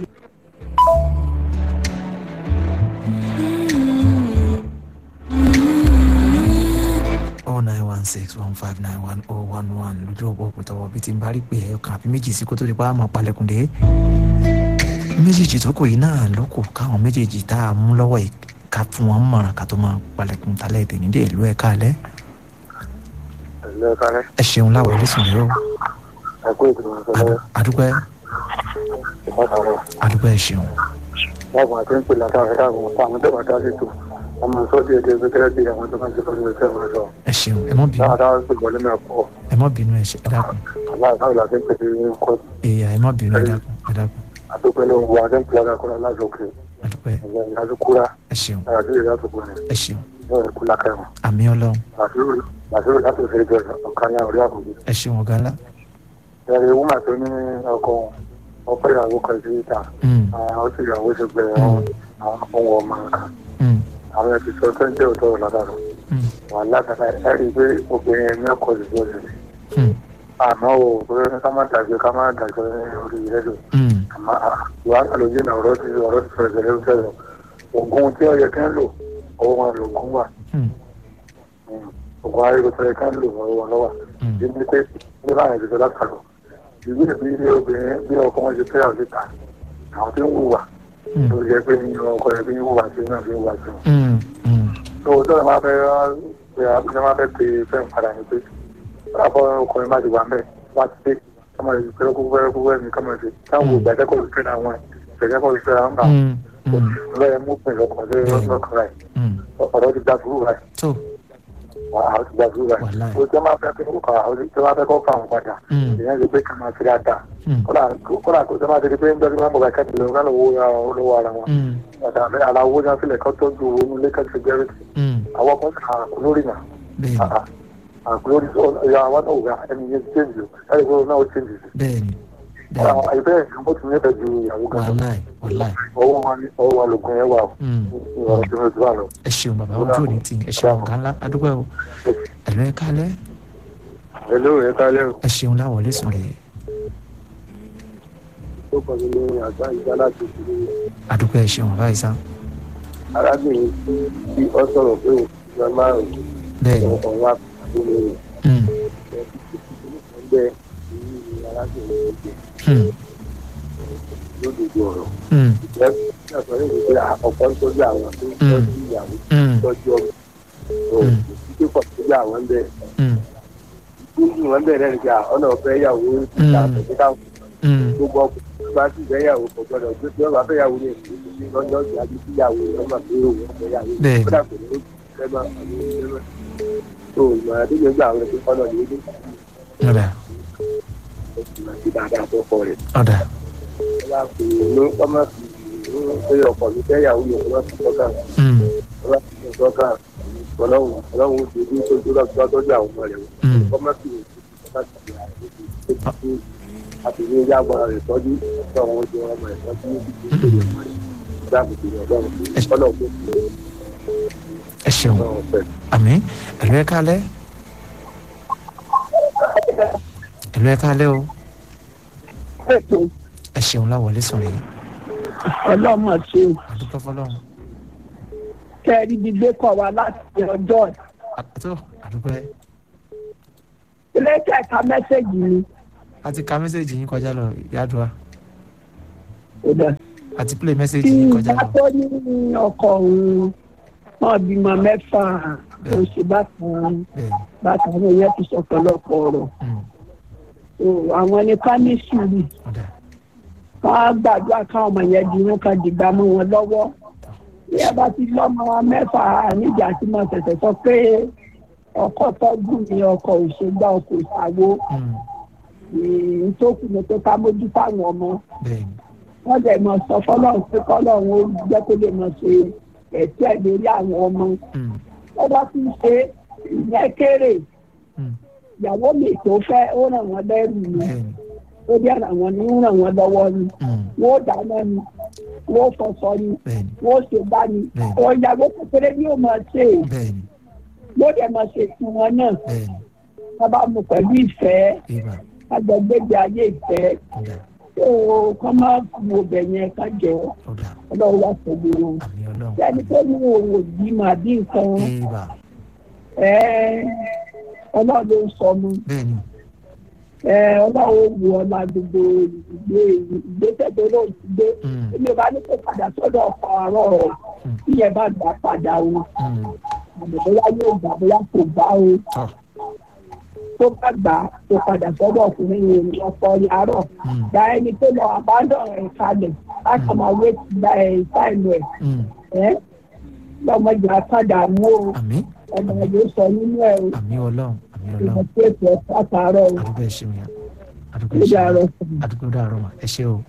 oh nine one six one five nine one oh one one lójú ọ̀pọ̀ òkútọ̀wọ̀ bíi ti ń bá rí pé ẹ̀yọkàn àbí méjì sí kó tó di pa àmọ́ palẹ̀kùn dé méjèèjì tó kù yìí náà ló kù káwọn méjèèjì tá a mú lọ́wọ́ yìí ká fún wọn mọ̀ràn ká tó máa palẹ̀kùn talẹ̀ èdè nídìí ìlú ẹ̀ káalẹ́ ẹ̀lẹ́ kálẹ̀ ẹ ṣeun láwọ̀ orísun rẹ o ẹ̀kú ìgbìmọ̀ ìṣẹ̀lẹ̀ àdúpẹ́ ìpàtàkùn àdúpẹ́ ẹ ṣeun láàbùn àti ń pè látàrí àwọn ọ̀pá àwọn tó bá dá sí tò ọmọ sọ díẹ̀ díẹ̀ gbẹ́gẹ́rẹ́ bí àwọn tó máa ń ṣe fún ìṣẹ́ wọn sọ ẹ ṣeun ẹ mọ́ bínú dáadáa ń pè wọlé náà pọ̀ ẹ mọ́ bínú ẹ ṣe ẹ dákun aláàbáwò láti ń pè sí kọ́ èèyàn ẹ mọ́ bínú ẹ dákun ẹ dákun àdúpẹ́ ló ń wọ adé ń pè lákàkọ́lá lásòkè àdúpẹ́ ẹ̀yẹ ìyájúkúrá ẹ ṣeun àdúrà ìyásòkò rẹ̀ ẹ ṣeun náà ẹ̀kú lákàrọ̀ àmì ọlọ́run àdúrà láti fẹ́ jọ ọ̀kan ní orí àkùnjẹ. ẹ ṣeun ọ̀gá ńlá ẹ̀rẹ̀ wúmà tó ní ọkọ̀ ọ̀pẹ́ ìyàwó kan sí ìta Mm, àwọn tí ìyàwó ṣe gbẹ àwọn ohun ọmọ nǹkan mm, àwọn ẹbí sọ tó ń jẹ́ òótọ́ látàrọ mm, wà látàrà ẹ rí i pé obìnrin ẹni ọkọ̀ ìjọ ṣe mm, àmọ́ o pé ká má dàgbé ká má dàgbé orí rẹ́díò mm, àmọ́ wàhálà ló jẹ́ ọ̀rọ̀ ti ọ̀rọ̀ ti fẹ̀rẹ̀ fẹ̀rẹ̀ fẹ̀rẹ̀ ògùn tí ó yẹ kí ń lò ọwọ́ wọn lò ògùn wà mm, ògùn ayélujára tó yẹ kí ń lò ọwọ́ wọn lọ́wọ́ mm. ìdí pé ní báyìí ìdíjọ látàrọ ìwé ìbí ilé obìnrin bí ọkọ wọn ṣe fẹ́ àwọn síta àwọn tí ń wùwà Mm, tó yẹ pé ní ọkọ yẹ pé ń wùwà sí náà fi ń wùwà sí wọn. mm, mm, tó o tọ́lá máa fẹ́ pé abúlé máa fẹ́ pe fẹ́ padà ní pé àbọ̀ ọkùnrin máa ti wà mẹ́ wá ti dé kọ́mọ rẹ̀ pẹ́rẹ́ kúkú pẹ́rẹ́ kúkú ẹ̀mí kọ́mọ rẹ̀ táwọn ògbà ẹ̀kọ́ ló fẹ́ àwọn ìṣẹ̀lẹ̀ ló fẹ́ àwọn bá mm, mm, lọ́yẹ̀ mú pin lọ́kàn lọ́kàn rẹ̀ mm. ọ̀rọ̀ ti gba sùúrù rẹ̀ tó àwọn ti gba sùúrù rẹ̀ Wàláì. o tẹ́ máa fẹ́ kó kọ́ àwọn tẹ́ máa fẹ́ kó fà wọn padà Mm, ìyẹn ti pé kí n máa fi dáadáa mm, kódà kó tẹ́ máa ti di pé ń dọ́jú máa mọ̀ ká kẹ́tì lọ́wọ́ kálọ̀ owó olówó ara wọn mm, ọ̀dà àlà owó náà sílẹ̀ kọ́ tọ́jú owó nílé kẹ́tì gẹ́rẹ́tì mm. àwọn kan sì kà lórí náà bẹ́ẹ̀ni àgbórí ìyá àwọn náà wà ẹni yẹn ti change o ẹni kúrò náà ó change sí. bẹ́ẹ̀ni bẹ́ẹ̀ni àìbẹ́ ẹ̀ mo ti nífẹ̀ẹ́ ju ìyàwó gan lọ wàláì wàláì ọwọ́ wọn ní ọwọ́ wọn lògùn yẹn wà o Mm, ìwọ̀n tí mo ti wà lọ. ẹ ṣeun bàbá ojú òní tì ẹ ṣeun ọ̀gá ńlá adúgbò o ẹ̀lú ẹ kálẹ́ hello ẹ kálẹ̀ o. ẹ ṣeun láwọ̀ lẹ́sùn rẹ̀ ó kọ́ mi ní àgbá ìgbà láti fi adúgbò ẹ ṣeun bàbá ìsá arábìnrin tí ó sọ̀rọ̀ pé òun ti gba márùn-ún bẹ́ẹ̀ni ọ̀hún wá fún mi rẹ̀ Mm, ẹgbẹ́ ní arábìnrin tó mm, jẹ lódodo ọ̀rọ̀. mm, ìjẹ́ kí ọ̀sán yóò fi pé ọ̀pọ̀ ń tọ́jú àwọn tó ń tọ́jú ìyàwó mm, tọ́jú ọmọ Mm. títí pọ̀ tọ́jú àwọn bẹ́ẹ̀. mm, níbi wọn bẹ̀rẹ̀ nígbà ọ̀nà ọ̀fẹ́ ìyàwó ìta Mm. àtẹ̀síkà mm, gbogbo ọkùnrin bá sì fẹ́ ìyàwó kò gbọdọ̀ gbé tí wọ́n bá fẹ́ ìyàwó ní èsì ní lọ́jọ́ ìgbà bí tí ìyàwó lọ́mọ pé òun ọ̀fẹ́ ìyàwó Bẹ́ẹ̀ni. kódà kò ní ó fẹ́ máa àwọn ìṣẹ́ náà. tó ìmọ̀ràn tó gbé gbà àwọn ẹ̀sìn kọ́nà ní ilé ọ̀dà ìmọ̀ sí dáadáa tó kọ rẹ̀. ọ̀dà wọ́n bá fi inú ọmọ fi inú pé ọkọ̀ mi fẹ́ ìyàwó mi ọmọ fi tọ́ka Mm, ọmọ fi tọ́ka ọlọ́run ọlọ́run ti dúró tó dúró tọ́jú àwọn ọmọ rẹ̀ mm, ọmọ sì ń bá ti rà ó ti àti ní ilé agbára rẹ̀ tọ́jú tó àwọn ojú ọmọ rẹ̀ tọ́jú ní ìdílé ọmọ rẹ̀ dáàbò tó yọ ọlọ́run ọlọ́run tó fi ẹ ṣeun ọlọ́run fẹ́. àmì ẹ̀lú ẹ kálẹ́ ẹ̀lú ẹ kálẹ́ o ẹ ṣeun láwọ̀ lẹ́sùn rẹ̀ ọlọ́mọ ṣe adúgbò fọlọ́run tẹ́ ẹ rí ibi gbé kọ̀ wá láti ọjọ́ ẹ̀. àtọ́ àdúpẹ́ ilé kẹta mẹ́sẹ̀gì ni a ti ka mẹ́sẹ̀gì yín kọjá lọ yàdùá kò dẹ̀. a ti play tí mẹ́sẹ̀gì yín kọjá ìgbà lọ. tó ní ọkọ̀ òun náà bímọ mẹ́fà oṣù bákan bẹ́ẹ̀ni bákan àwọn yẹn ti sọ ọ̀pọ̀lọpọ̀ ọ̀rọ̀ mm, So, àwọn ní ká ní sùúrù ọ̀dà wọn á gbàdúrà káwọn ọmọ yẹn di irun kan dìgbà mọ́ wọn lọ́wọ́ bí ẹ bá ti lọ́mọ mẹ́fà níjà tí mo ṣẹ̀ṣẹ̀ sọ pé ọkọ tọ́jú mi ọkọ òṣègbà ọkọ ìṣàwó mm, ìtòkù ni pé ká mójú fáwọn ọmọ bẹ́ẹ̀ni wọ́n dẹ̀ mọ̀ sọ fọlọ́run pé kọ́lọ́run ó jẹ́ kó lè mọ̀ ṣe ẹ̀tẹ́ lórí àwọn ọmọ mm, wọ́n bá ti ṣe ìyẹn kéré mm, ìyàwó mi tó fẹ́ ó ràn wọ́n lẹ́rù ni bẹ́ẹ̀ni ó dẹ̀ ràn wọ́n ní ràn wọ́n lọ́wọ́ ni mm, wọ́n dáná ni wọ́n fọṣọ ni bẹ́ẹ̀ni wọ́n ṣe bá ni Bẹ́ẹ̀ni. ọ̀yàwó kékeré ni ó máa ṣe bẹ́ẹ̀ni ló dẹ̀ máa ṣe fún wọn náà bẹ́ẹ̀ni wọ́n bá mu pẹ̀lú ìfẹ́ ibà agbègbè ayé ìfẹ́ ọ̀dà tó kọ́ máa kú ọbẹ̀ yẹn ká jẹ́ ọ̀dà ọlọ́run wá pẹ̀lú wọn. àmì ọlọ́run sẹ́ni tó ní òun ò bí màá bí nǹkan ibà ẹ́ ọlọ́run ló ń sọ mu bẹ́ẹ̀ni ẹ́ ọlọ́run ó wù ọ́ la gbogbo ìgbé ìgbésẹ̀ tó lóun ti gbé mm, èmi ò bá ní kó padà sọ́dọ̀ ọkọ̀ àárọ̀ rẹ̀ Mm. tí yẹn bá gbà padà o mm, àmọ́ bóyá yóò gbà bóyá kò gbà o tọ́ tó bá gbà kó padà sọ́dọ̀ ọkùnrin yẹn ní ọkọ̀ àárọ̀ mm, gba ẹni tó lọ àbádọ́ rẹ̀ kalẹ̀ láti máa wé ti gba ẹ̀ sáìlú ẹ̀ mm, ẹ́ lọ́mọdé àtàdà mú o àmì ọmọ yóò sọ nínú ẹ̀ o àmì ọlọ́run àmì ìmọ̀ ọlọ́run tí ètò ẹ̀ pàtàkì o àdúgbò ẹ̀ ṣeun yẹn àdúgbò ó ẹ̀ ṣeun dàrọ̀ yẹn fún mi. àdúgbò dàrọ̀ mà ẹ ṣe o.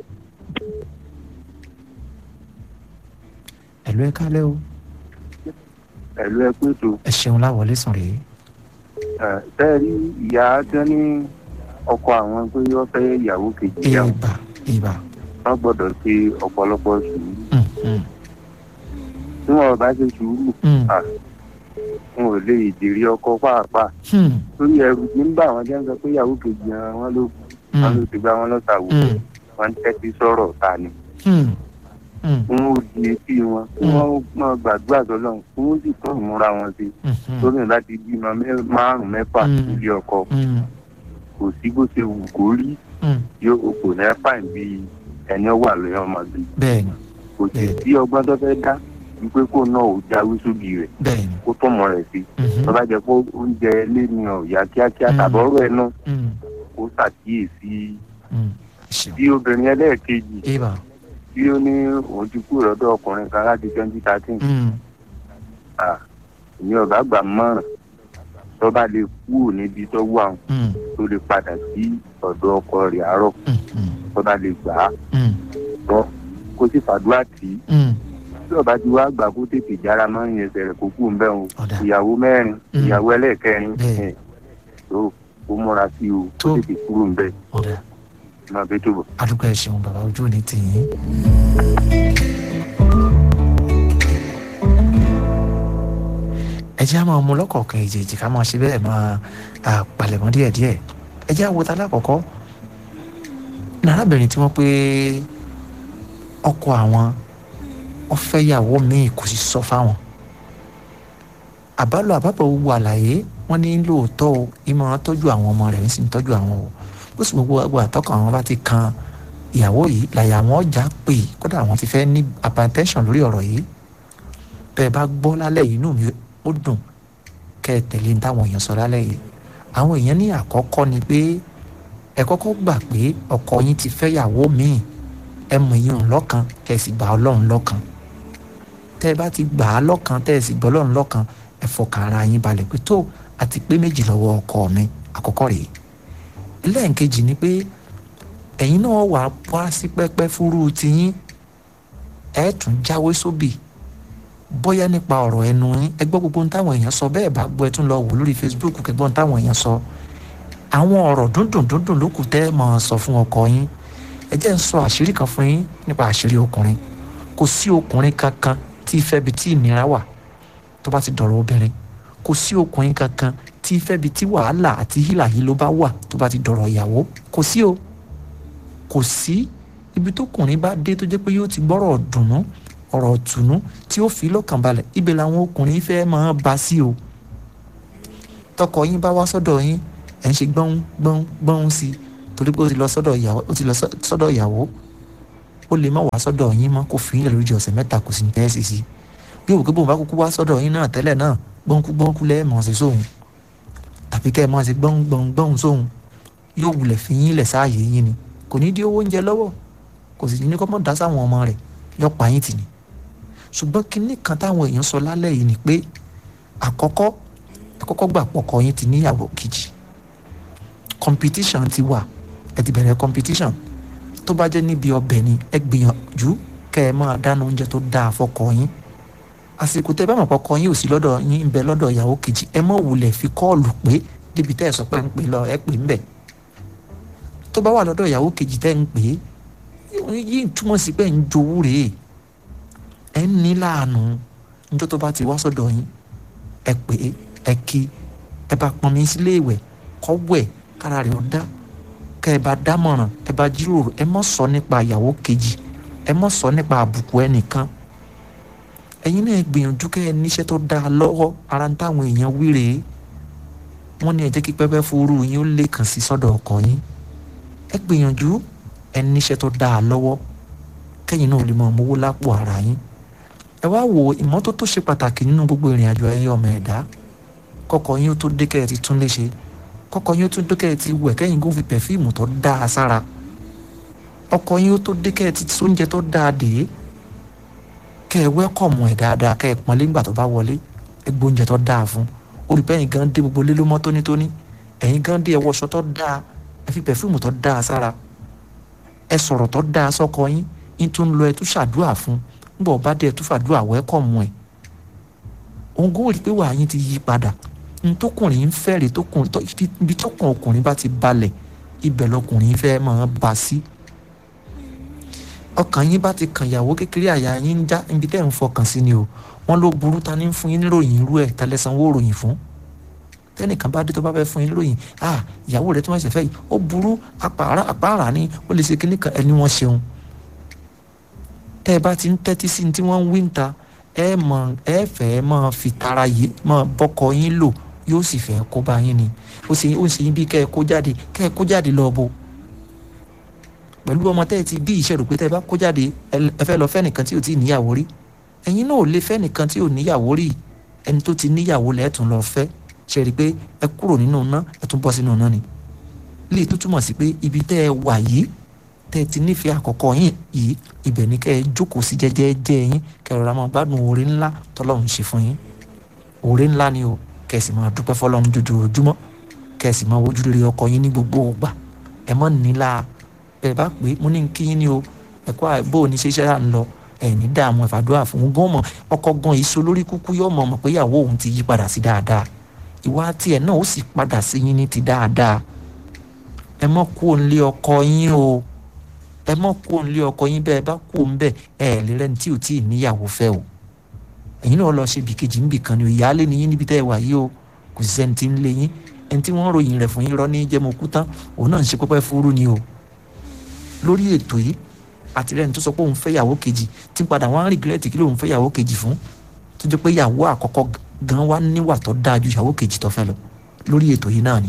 ẹ̀lú ẹ kálẹ̀ o ẹ̀lú ẹ pé tó ẹ ṣeun láwọlé sùn rèé bẹ́ẹ̀ rí ìyá tí wọ́n ní ọkọ àwọn pé wọ́n fẹ́ ìyàwó kejì ìyàwó ibà ibà wọ́n gbọ́dọ̀ ṣe ọ̀pọ̀lọpọ̀ sùúrù mm, mm, tí wọ́n bá ṣe sùúrù mm, à, wọn ò lè dèrè ọkọ pàápàá mm, torí ẹrù tí ń bá àwọn jẹ́ ń sọ pé ìyàwó kejì wọn ló wọn ló mm, ti gbá wọn lọ́ta wò mm, wọn ń tẹ́tí sọ̀rọ̀ ta ni mm, mm, wọn ò di etí wọn kí wọ́n máa gbàdúrà sọ́lọ́run kí wọ́n sì tún ìmúra wọn sí mm, torí náà láti bímọ mẹ́- márùn mẹ́fà Mm. nílé ọkọ mm, kò sí bó ṣe wù kó rí mm, yóò kò ní fàìn bí ẹni wà lóyún ọmọ bí bẹ́ẹ̀ni kò sì Bẹ́ẹ̀. sí ọgbọ́n tó fẹ́ dá wípé kó náà ò jáwé sóbì rẹ̀ bẹ́ẹ̀ni kó tó mọ̀ rẹ̀ sí mhm, tó bá jẹ́ pé oúnjẹ ilé ni ọ̀yà kíákíá Mm. tàbọ̀rọ̀ ẹ̀ náà mm, kó ṣàkíyèsí mm, ẹ ṣeun bí obìnrin ẹlẹ́ẹ̀kejì ibà tí ó ní òun ti kúrò lọ́dọ̀ ọkùnrin kan láti twenty thirteen mm, ìyẹn ọ̀gá gbà mọ́ràn tó bá lè kúrò níbi tó wà mm, tó lè padà sí ọ̀dọ̀ ọkọ rẹ̀ àárọ̀ mm, mm, tó bá lè gbà á mm, tọ́ kó sì fàdúrà tì í mm, tí ọba ti wá gbà kó tètè jára máa ń yẹn sẹ̀rẹ̀ kó kú nbẹ́ o ọ̀dà ìyàwó mẹ́rin Mm. ìyàwó ẹlẹ́ẹ̀kẹrin Bẹ́ẹ̀. ẹ̀, tó kó múra sí o kó Tó. tètè kúrò nbẹ́ ọ̀dà máa bẹ́ tó bọ̀. àdúgbò ẹ ṣeun bàbá ojú òní tì yín. ẹ jẹ́ àmọ́ ọmọ ọlọ́kọ̀ọ̀kan èjèèjì ká máa ṣe bẹ́ẹ̀ máa à, palẹ̀mọ́ díẹ̀díẹ̀ ẹ jẹ́ àwòtá lákọ̀ọ́kọ́ nàrábìnrin tí wọ́n pé ọkọ àwọn ọ̀fẹ́yàwó míì kò sì sọ fáwọn àbálò àbábọ̀ gbogbo àlàyé wọ́n ní lóòótọ́ o ìmọ̀ràn tọ́jú àwọn ọmọ rẹ̀ ń sì ń tọ́jú àwọn o ó sì gbogbo àgbà àtọ́kọ̀ àwọn bá ti kan ìyàwó yìí làyà àwọn ọjà pè kódà àwọn ti fẹ́ ní hypertension lórí ọ̀rọ̀ yìí bẹ́ẹ̀ bá gbọ́ lálẹ́ yìí inú mi ó dùn kẹ́ ẹ tẹ̀lé ní táwọn èèyàn sọ lálẹ́ yìí àwọn èèyàn ní àkọ́kọ́ ni pé ẹ kọ́kọ́ gbà pé ọkọ yín ti fẹ́ yàwó míì ẹ mọ̀ yín òun lọ́kàn kẹ́ ẹ sì gbà ọlọ́run lọ́kàn tẹ́ ẹ bá ti gbà á lọ́kàn tẹ́ ẹ sì gbọ́ ọlọ́run lọ́kàn ẹ fọkàn ara yín balẹ̀ pé tó àti pé méjì lọ́wọ́ ọkọ mi àkọ́kọ́ rèé lẹ́ẹ̀kejì ni pé ẹ̀yin náà wà wá sí pẹ́pẹ́ fúrú tiyín ẹ̀ tún jáwé sóbì bóyá nípa ọ̀rọ̀ ẹnu yín ẹ gbọ́ gbogbo ohun táwọn èèyàn sọ bẹ́ẹ̀ bá gbọ́ ẹ tún lọ wò lórí Facebook kẹgbọ́n ohun táwọn èèyàn sọ àwọn ọ̀rọ̀ dúndùn dúndùn ló kù tẹ́ ẹ máa sọ fún ọkọ yín ẹ jẹ́ ń sọ àṣírí kan fún yín nípa àṣírí ọkùnrin kò sí ọkùnrin kankan tí ìfẹ́ bi tí ìnira wà tó bá ti dọ̀rọ̀ obìnrin kò sí ọkùnrin kankan tí ìfẹ́ bi tí wàhálà àti hílà yìí ló bá wà tó bá ti dọ̀rọ̀ ìyàwó kò sí o kò sí ibi tó kùnrin bá dé tó jẹ́ pé yóò ti gbọ́rọ̀ dùnú ọ̀rọ̀ tùnú tí ó fi lọ́kàn balẹ̀ ibẹ̀ làwọn ọkùnrin fẹ́ máa bá sí o tọkọ yín bá wá sọ́dọ̀ yín ẹ̀ ń ṣe gbọ́n gbọ́n gbọ́n sí i torí pé ó ti lọ sọ́dọ̀ ìyàwó ó ti lọ sọ́dọ̀ ìyàwó ó lè má wá sọ́dọ̀ yín mọ́ kó fi ilẹ̀ lójú ọ̀sẹ̀ mẹ́ta kò sì ní tẹ́ sí sí bí òkè bòun bá kúkú wá sọ́dọ̀ yín náà tẹ́lẹ̀ náà gbọ́nkú gbọ́nkú lẹ́ẹ̀ mọ̀ sí sóhun tàbí kẹ́ ẹ máa ṣe gbọ́n gbọ́n gbọ́n sóhun yóò wulẹ̀ fi yín lẹ̀ sáàyè yín ni kò ní dí owó oúnjẹ lọ́wọ́ kò sì ní kọ́ mọ́ dá sáwọn ọmọ rẹ̀ yọpa yín tì ní ṣùgbọ́n kinní kan táwọn èèyàn sọ lálẹ́ yìí ni pé àkọ́kọ́ àkọ́kọ́ gbà pọ̀kọ yín ti níyàwó kejì competition ti wà ẹ ti bẹ̀rẹ̀ competition tó bá jẹ́ níbi ọbẹ̀ ni ẹ gbìyànjú kẹ́ ẹ máa dáná oúnjẹ tó dáa fọkọ yín àsìkò tẹ́ bá mọ̀ pọ̀kọ yín ò sí lọ́dọ̀ yín ń bẹ lọ́dọ̀ ìyàwó kejì ẹ mọ̀ wulẹ̀ fi kọ́ọ̀lù pé débi tẹ́ ẹ sọ pé ń pè lọ ẹ pè ń bẹ̀ tó bá wà lọ́dọ̀ ìyàwó kejì tẹ́ ń pè é yìí túmọ̀ sí pé ń jowú rèé ẹ ń ní láàánú níjọ́ tó bá ti wá sọ́dọ̀ yín ẹ pè é ẹ kí ẹ bá pọnmi sílé ìwẹ̀ kọ́ wẹ̀ kára rẹ̀ ó dá kẹ́ ẹ bá dámọ̀ràn ẹ bá jíròrò ẹ mọ̀ sọ nípa ìyàwó kejì ẹ mọ̀ sọ nípa àbùkù ẹnìkan ẹ̀yin náà gbìyànjú kẹ́ ẹ níṣẹ́ tó dáa lọ́wọ́ ara ń táwọn èèyàn wí rèé wọ́n ní ẹ jẹ́ kí pẹ́pẹ́ fúru yín ó lè kàn sí sọ́dọ̀ ọkọ yín ẹ gbìyànjú ẹ níṣẹ́ tó dáa lọ́wọ́ kẹ́yìn náà lè mọ owó lápò ara yín ẹ wá wo ìmọ́tótó ṣe pàtàkì nínú gbogbo ìrìn àjò ẹyẹ ọmọ ẹ̀dá kọ́kọ́ yín ó tó dé kẹ́ ẹ ti tún léṣe kọ́kọ́ yín ó tó dé kẹ́ ẹ ti wẹ̀ kẹ́yìn kó fi pẹ̀fíìmù tó dáa sára ọkọ yín ó tó dé kẹ́ ẹ ti sóúnjẹ tó dáa dé kẹ́ ẹ wẹ́kọ̀mù ẹ̀ dáadáa kẹ́ ẹ pọ́nlé ńgbà tó bá wọlé ẹ gbóúnjẹ tó dáa fún olùbẹ́yìn gan dé gbogbo lé ló mọ́ tónítóní ẹ̀yin gan dé ẹ wọṣọ tó dáa ẹ fi pẹ̀fíìmù tó dáa sára ẹ sọ̀rọ̀ tó dáa sọ́kọ yín yín tún lọ ẹ tún ṣàdúrà fún nígbà ọba dé ẹ tún fàdúrà wẹ́kọ̀mù ẹ̀ òun kò rí pé wàá yín ti yí padà ntòkùnrin ń fẹ́rẹ̀ ibi tọkàn ọkùnrin bá ti balẹ̀ ibẹ̀ lọkùnrin fẹ́ máa bá sí ọkàn yín bá ti kàn yàwó kékeré àyà yín ń já ibi tẹ́ ń fọkàn sí ni o wọ́n ló burú ta ní fún yín níròyìn irú ẹ̀ tẹ́lẹ̀ sanwó ròyìn fún tẹ́nìkan bá dé tó bá fẹ́ fún yín níròyìn ah ìyàwó rẹ̀ tí wọ́n ṣe fẹ́ yìí ó burú àpàrà àpàrà ni ó lè ṣe kíní kan ẹni wọ́n ṣeun tẹ́ ẹ bá ti ń tẹ́tí sí tí wọ́n ń wí ń ta ẹ mọ ẹ fẹ́ máa fi tara yìí máa bọ́kọ yín lò yóò sì fẹ́ kó bá yín ni ó sì ó sì bí kẹ́ ẹ kó jáde kẹ́ ẹ kó jáde lọ bo pẹ̀lú ọmọ tẹ́ ẹ ti bí ìṣẹ̀rù pé tẹ́ ẹ bá kó jáde ẹ fẹ́ lọ fẹ́ nìkan tí ò tí ì níyàwó rí ẹ̀yin náà ò lè fẹ́ nìkan tí ò níyàwó rí ẹni tó ti níyàwó lẹ́ẹ̀tún lọ fẹ́ ṣe rí i pé ẹ kúrò nínú iná ẹ tún bọ́ sínú iná ni lè tó túmọ̀ sí pé ibi tẹ́ ẹ wà yìí tẹ́ ẹ ti nífẹ̀ẹ́ àkọ́kọ́ yín yìí ibẹ̀ ni kẹ́ ẹ jókòó sí jẹ́jẹ́jẹ́ yín kẹ́ ẹ rọra máa gbádùn oore ńlá tọ́lọ́run ṣe fún yín oore ńlá ni o kẹ́ ẹ sì máa dúpẹ́ fọlọ́run jojoojúmọ́ kẹ́ ẹ sì máa wojú rere ọkọ yín ní gbogbo ògbà ẹ mọ́ nílá ẹ bá pé mo ní kí yín ni o ẹ̀kọ́ àìbò ní ṣeṣẹ́ à ń lọ ẹ̀ ní dààmú ẹ̀fàdúrà fún un gan mọ̀ ọkọ gan yìí so lórí kúkú yóò mọ̀ mọ̀ pé ìyàwó òun ti yí padà sí dáadáa ìwà tiẹ̀ náà ó sì padà sí yín ní ti dáadáa ẹ mọ́ kú òǹlé ọkọ yín o ẹ mọ̀ kú òǹlé ọkọ yín bẹ́ẹ̀ bá kú òun bẹ́ẹ̀ ẹ lè rẹ́ni tí ò tí ì níyàwó fẹ́ o ẹ̀yin náà lọ ṣe bìkejì ń bìkan ni ìyáálé ni yín níbi tẹ́ ẹ wà yìí o kò sí sẹ́ni tí ń lé yín ẹni tí wọ́n ròyìn rẹ̀ fún yín rọ́ ní jẹ́mọ̀kú tán òun náà ń ṣe pẹ́pẹ́ fúrú ni o lórí ètò yìí àtìlẹ́yìn tó sọ pé òun fẹ́ yàwó kejì tí padà wọ́n á rìgírẹ́tì kí lóun fẹ́ yàwó kejì fún tó jẹ́ pé yàwó àkọ́kọ́ gan wá níwà tó dáa ju yàwó kejì tó fẹ́ lọ lórí ètò yìí náà ni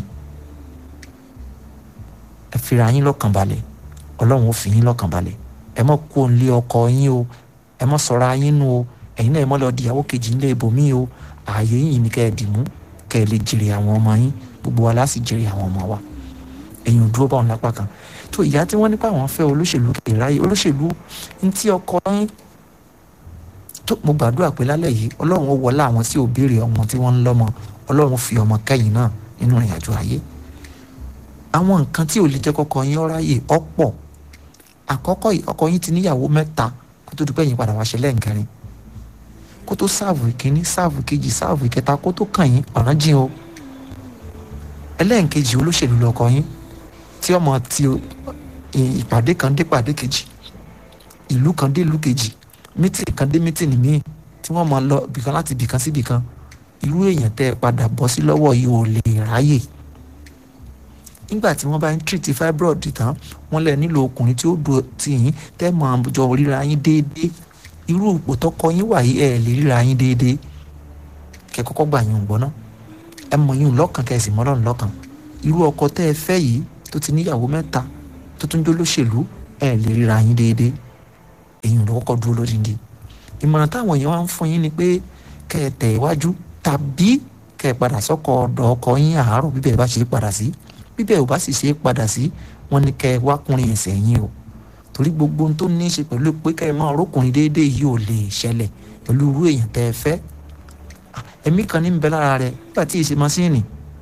ẹ fira yín lọ́kàn balẹ̀ ọlọ́run ó fi yín lọ́kàn balẹ̀ ẹ mọ̀ kó ń lé ọkọ yín o ẹ mọ̀ sọ̀rọ̀ ayín nu o ẹ̀yin náà ẹ mọ̀ lọ di ìyàwó kejì ńlẹ̀ ibòmí o ààyè yìí ni kẹ́ ẹ dì mú kẹ́ ẹ lè jèrè àwọn ọmọ yín gbogbo wa láti jèrè àwọn ọmọ wa ẹ̀yin ò dúró báwọn lápá kan tó ìyá tí wọ́n nípa àwọn fẹ́ olóṣèlú ìráyè olóṣèlú ní tí ọkọ yín tó mo gbàdúrà pé lálẹ́ yìí ọlọ́run ó wọlé àwọn tí ò béèrè ọmọ tí wọ́n ń lọ́mọ ọlọ́run fi ọmọ kẹ́yìn náà nínú ìrìn àjò ayé àwọn nǹkan tí ò lè jẹ́ kọ́kọ́ yín ọ́ráyè ọ̀pọ̀ àkọ́kọ́ ọkọ yín ti níyàwó mẹ́ta kó tó dúpẹ́ yín padà wá ṣe lẹ́ǹkẹrin kó tó sáàvù ìkíní sáàvù ìkejì sáàvù ìkẹta kó tó kàn yín ọ̀ràn jìn o ẹlẹ́ǹkejì olóṣèlú lọkọ yín tí ọmọ ti ìpàdé kan dé pàdé kejì ìlú kan dé ìlú kejì mítìnì kan dé mítìnì míì tí wọ́n máa lọ bìkan láti bìkan sí bìkan irú èèyàn tẹ́ ẹ padà bọ́ sí lọ́wọ́ yìí ò lè ráyè nígbà tí wọ́n bá ń treat fibroid tán wọ́n lẹ̀ nílò ọkùnrin tí ó dùn tì yín tẹ́ mọ̀ àjọ ríra yín déédéé irú ipò tọkọ yín wà yìí ẹ lè ríra yín déédéé kẹ kọ́kọ́ gbà yín gbọ́ ná ẹ mọ yín lọ́kàn kẹ sì mọ́ lọ́run lọ́kàn irú ọkọ tẹ́ ẹ fẹ́ yìí tó ti níyàwó mẹ́ta tó tún jó lóṣèlú ẹ lè ríra yín déédéé èyí ló kọ́kọ́ dúró lódìndín ìmọ̀ràn táwọn èèyàn wá ń fún yín ni pé kẹ ẹ tẹ̀ iwájú tàbí kẹ ẹ padà sọ́kọ ọ̀dọ̀ ọkọ yín àárọ̀ bíbẹ̀ bá ṣe é padà sí bíbẹ̀ ò bá sì ṣe é padà sí wọn ni kẹ ẹ wákùnrin ẹ̀sẹ̀ yín o torí gbogbo ohun tó ní í ṣe pẹ̀lú pé kẹ́ ẹ máa rókùnrin déédéé yìí ò lè ṣẹlẹ̀ pẹ̀lú irú èèyàn tẹ́ ẹ fẹ́ ẹ̀mí kan ní ń bẹ lára rẹ̀ nígbà tí èsì masíìnì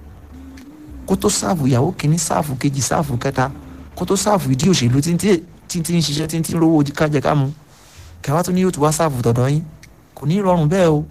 kó tó sáàfù ìyàwó kìíní sáàfù kejì sáàfù kẹta kó tó sáàfù ìdí òṣèlú tí tí ń ṣiṣẹ́ tí ń rówó kájẹ kámu kẹwàá tó ní yóò tún wá sáàfù tọ̀dọ̀ yín kò ní rọrùn bẹ́ẹ̀ o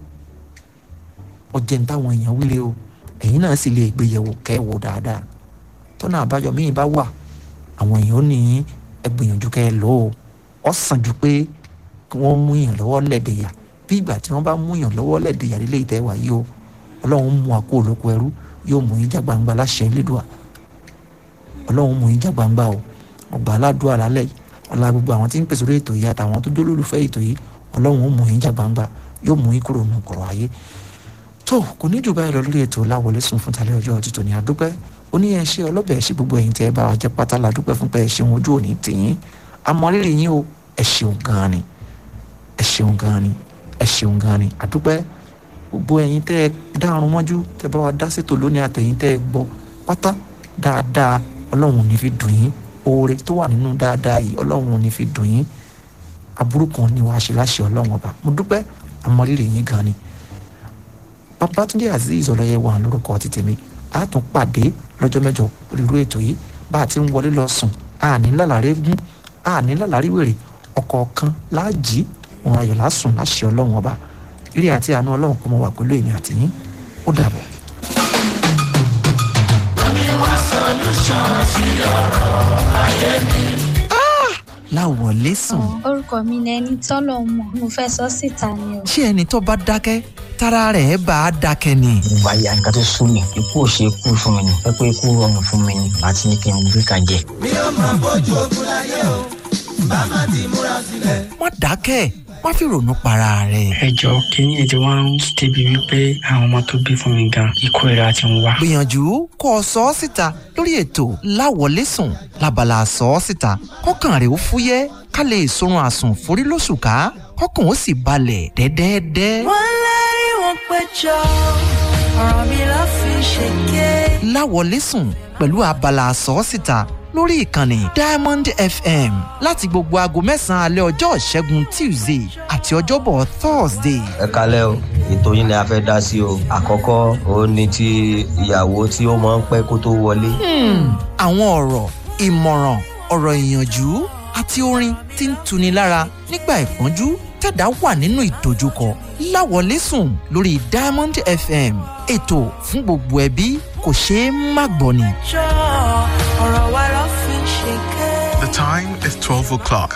ọjẹ́ ń táwọn èèyàn wíre o ẹ̀yin náà sì lè gbéyẹ̀wò kẹ́ ẹ̀ wò dáadáa tọ́nà àbáyọ míì bá wà àwọn èèyàn ò ní ẹ gbìyànjú kẹ́ ẹ lò ó ọ sàn ju pé kí wọ́n mú yàn lọ́wọ́ lẹ́dẹ̀yà bí ìgbà tí wọ́n bá mú yàn lọ́wọ́ lẹ́dẹ̀yà lílé ìtẹ́wà yìí o ọlọ́run mú àkó olóko ẹrú yóò mú yín já gbangba láṣẹ lédùá ọlọ́run mú yín já gbangba o ọgbà aládùá lálẹ́ yìí ọlá gbogbo àwọn tí ń pèsè orí ètò yìí àtàwọn tó jólólùfẹ́ ètò yìí ọlọ́run ó mú yín já gbangba yóò mú yín kúrò nù kọ̀rọ̀ ayé tó kò ní jù báyìí lọ lórí ètò láwọlé sùn fún talẹ́ ọjọ́ títò ní adúpẹ́ ó ní ẹ ṣe ọlọ́bẹ̀ ẹ ṣe gbogbo ẹ̀yin tẹ́ ẹ bá wa jẹ́ pátá la dúpẹ́ fún pé ẹ ṣeun ojú òní tìyín amọ̀rírì yín o ẹ ṣeun gan ni ẹ ṣeun gan ni ẹ ṣeun gan ni àdúpẹ́ gbogbo ẹ̀yin tẹ́ ẹ dárun mọ́jú tẹ́ bá wa dá sétò lónìí àtẹ̀yin tẹ́ ẹ gbọ́ pátá dáadáa ọlọ́run ò ní fi dùn yín oore tó wà nínú dáadáa yìí ọlọ́run ò ní fi dùn yín aburú kan ni wàá ṣe láṣẹ ọlọ́run ọba mo dúpẹ́ amọ̀rírì yín gan ni babatunde azeez ọlọ́yẹ wà lórúkọ ti tèmi a tún pàdé lọ́jọ́ mẹ́jọ rírú ètò yìí bá a ti ń wọlé lọ sùn àní lálàrí gún àní lálàrí wèrè ọ̀kọ̀ọ̀kan láàjì òun ayọ̀ lásùn láṣẹ ọlọ́run ọba eré àti àánú ọlọ́run kò mọ wà pẹ̀lú èmi àti yín ó dàbọ̀. láwọlé sùn. orúkọ mi ni ẹni tọ́lọ̀ mọ̀ mo fẹ́ sọ síta ni o. ṣé ẹni tó bá dákẹ́ tára rẹ̀ bá a dákẹ́ ni. ìgbà ya nǹkan tó sún mi ikú ò ṣe kú fún mi ni pẹ́pẹ́ ikú rọrùn fún mi ni àti ní kí n gbé kan jẹ. mi ò máa bójú ogun láyé o bá má ti múra sílẹ̀. má dákẹ́ má fi ronú para rẹ̀. ẹ jọ kínní ètò wa ń débi wípé àwọn ọmọ tó bí fún mi gan ikú ìra ti ń wá. gbìyànjú kó o sọ ọ́ síta lórí ètò láwọlé sùn lábala sọ ọ́ síta kọ́kàn rẹ̀ ó fúyẹ́ ká lè sorun àsùn forí lóṣù ká kọ́kàn ó sì balẹ̀ dẹ́dẹ́dẹ́. wọ́n lérí wọn péjọ ọ̀rọ̀ mi ló fi ṣèké. láwọlé sùn pẹ̀lú abala sọ ọ́ síta lórí ìkànnì diamond fm láti gbogbo aago mẹ́sàn-án alẹ́ ọjọ́ ìṣẹ́gun tuesday àti ọjọ́bọ̀ thursday. ẹ kalẹ́ o ètò yín ni a fẹ́ dá sí o àkọ́kọ́ òun ni ti ìyàwó tí ó máa ń pẹ́ kó tó wọlé. àwọn ọ̀rọ̀ ìmọ̀ràn ọ̀rọ̀ ìyànjú àti orin tí ń tuni lára nígbà ìpọ́njú tẹ̀dá wà nínú ìdojúkọ láwọlé sùn lórí diamond fm ètò fún gbogbo ẹbí kò ṣeé má gbọ́ ni. jọ ọ̀rọ̀ wa ló fi ṣèké. The time is 12 o'clock.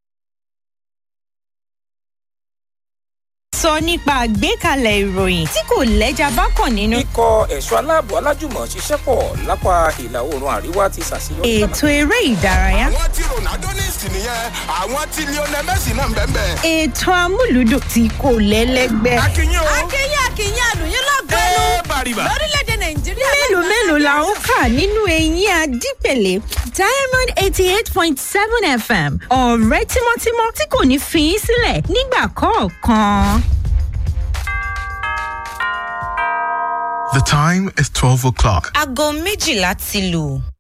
sọ nípa àgbékalẹ̀ ìròyìn tí kò lẹ́jà bá kàn nínú. ikọ̀ ẹ̀ṣọ́ aláàbò alájùmọ̀ ṣiṣẹ́ pọ̀ lápá ìlà oòrùn àríwá ti ṣàṣeyọrí. ètò eré ìdárayá. àwọn tí ronaldo ní ìsìn nìyẹn àwọn tí lionel messi náà ń bẹ́ẹ̀ bẹ́ẹ̀. ètò amúlùdùn tí kò lẹ́lẹ́gbẹ́. akínyìn o. akínyìn akínyìn àlùyìn lọ́gọ́nù ẹ bàrìbà. lórílẹ̀‐èdè nàìjíríà. mélòó mélòó la ń kà nínú eyín adípèlé diamond eighty eight point seven fm ọ̀rẹ́ tímọ́tímọ́ tí kò ní fi í sílẹ̀ nígbà kọ̀ọ̀kan. The time is 12 o'clock. aago méjìlá ti lù.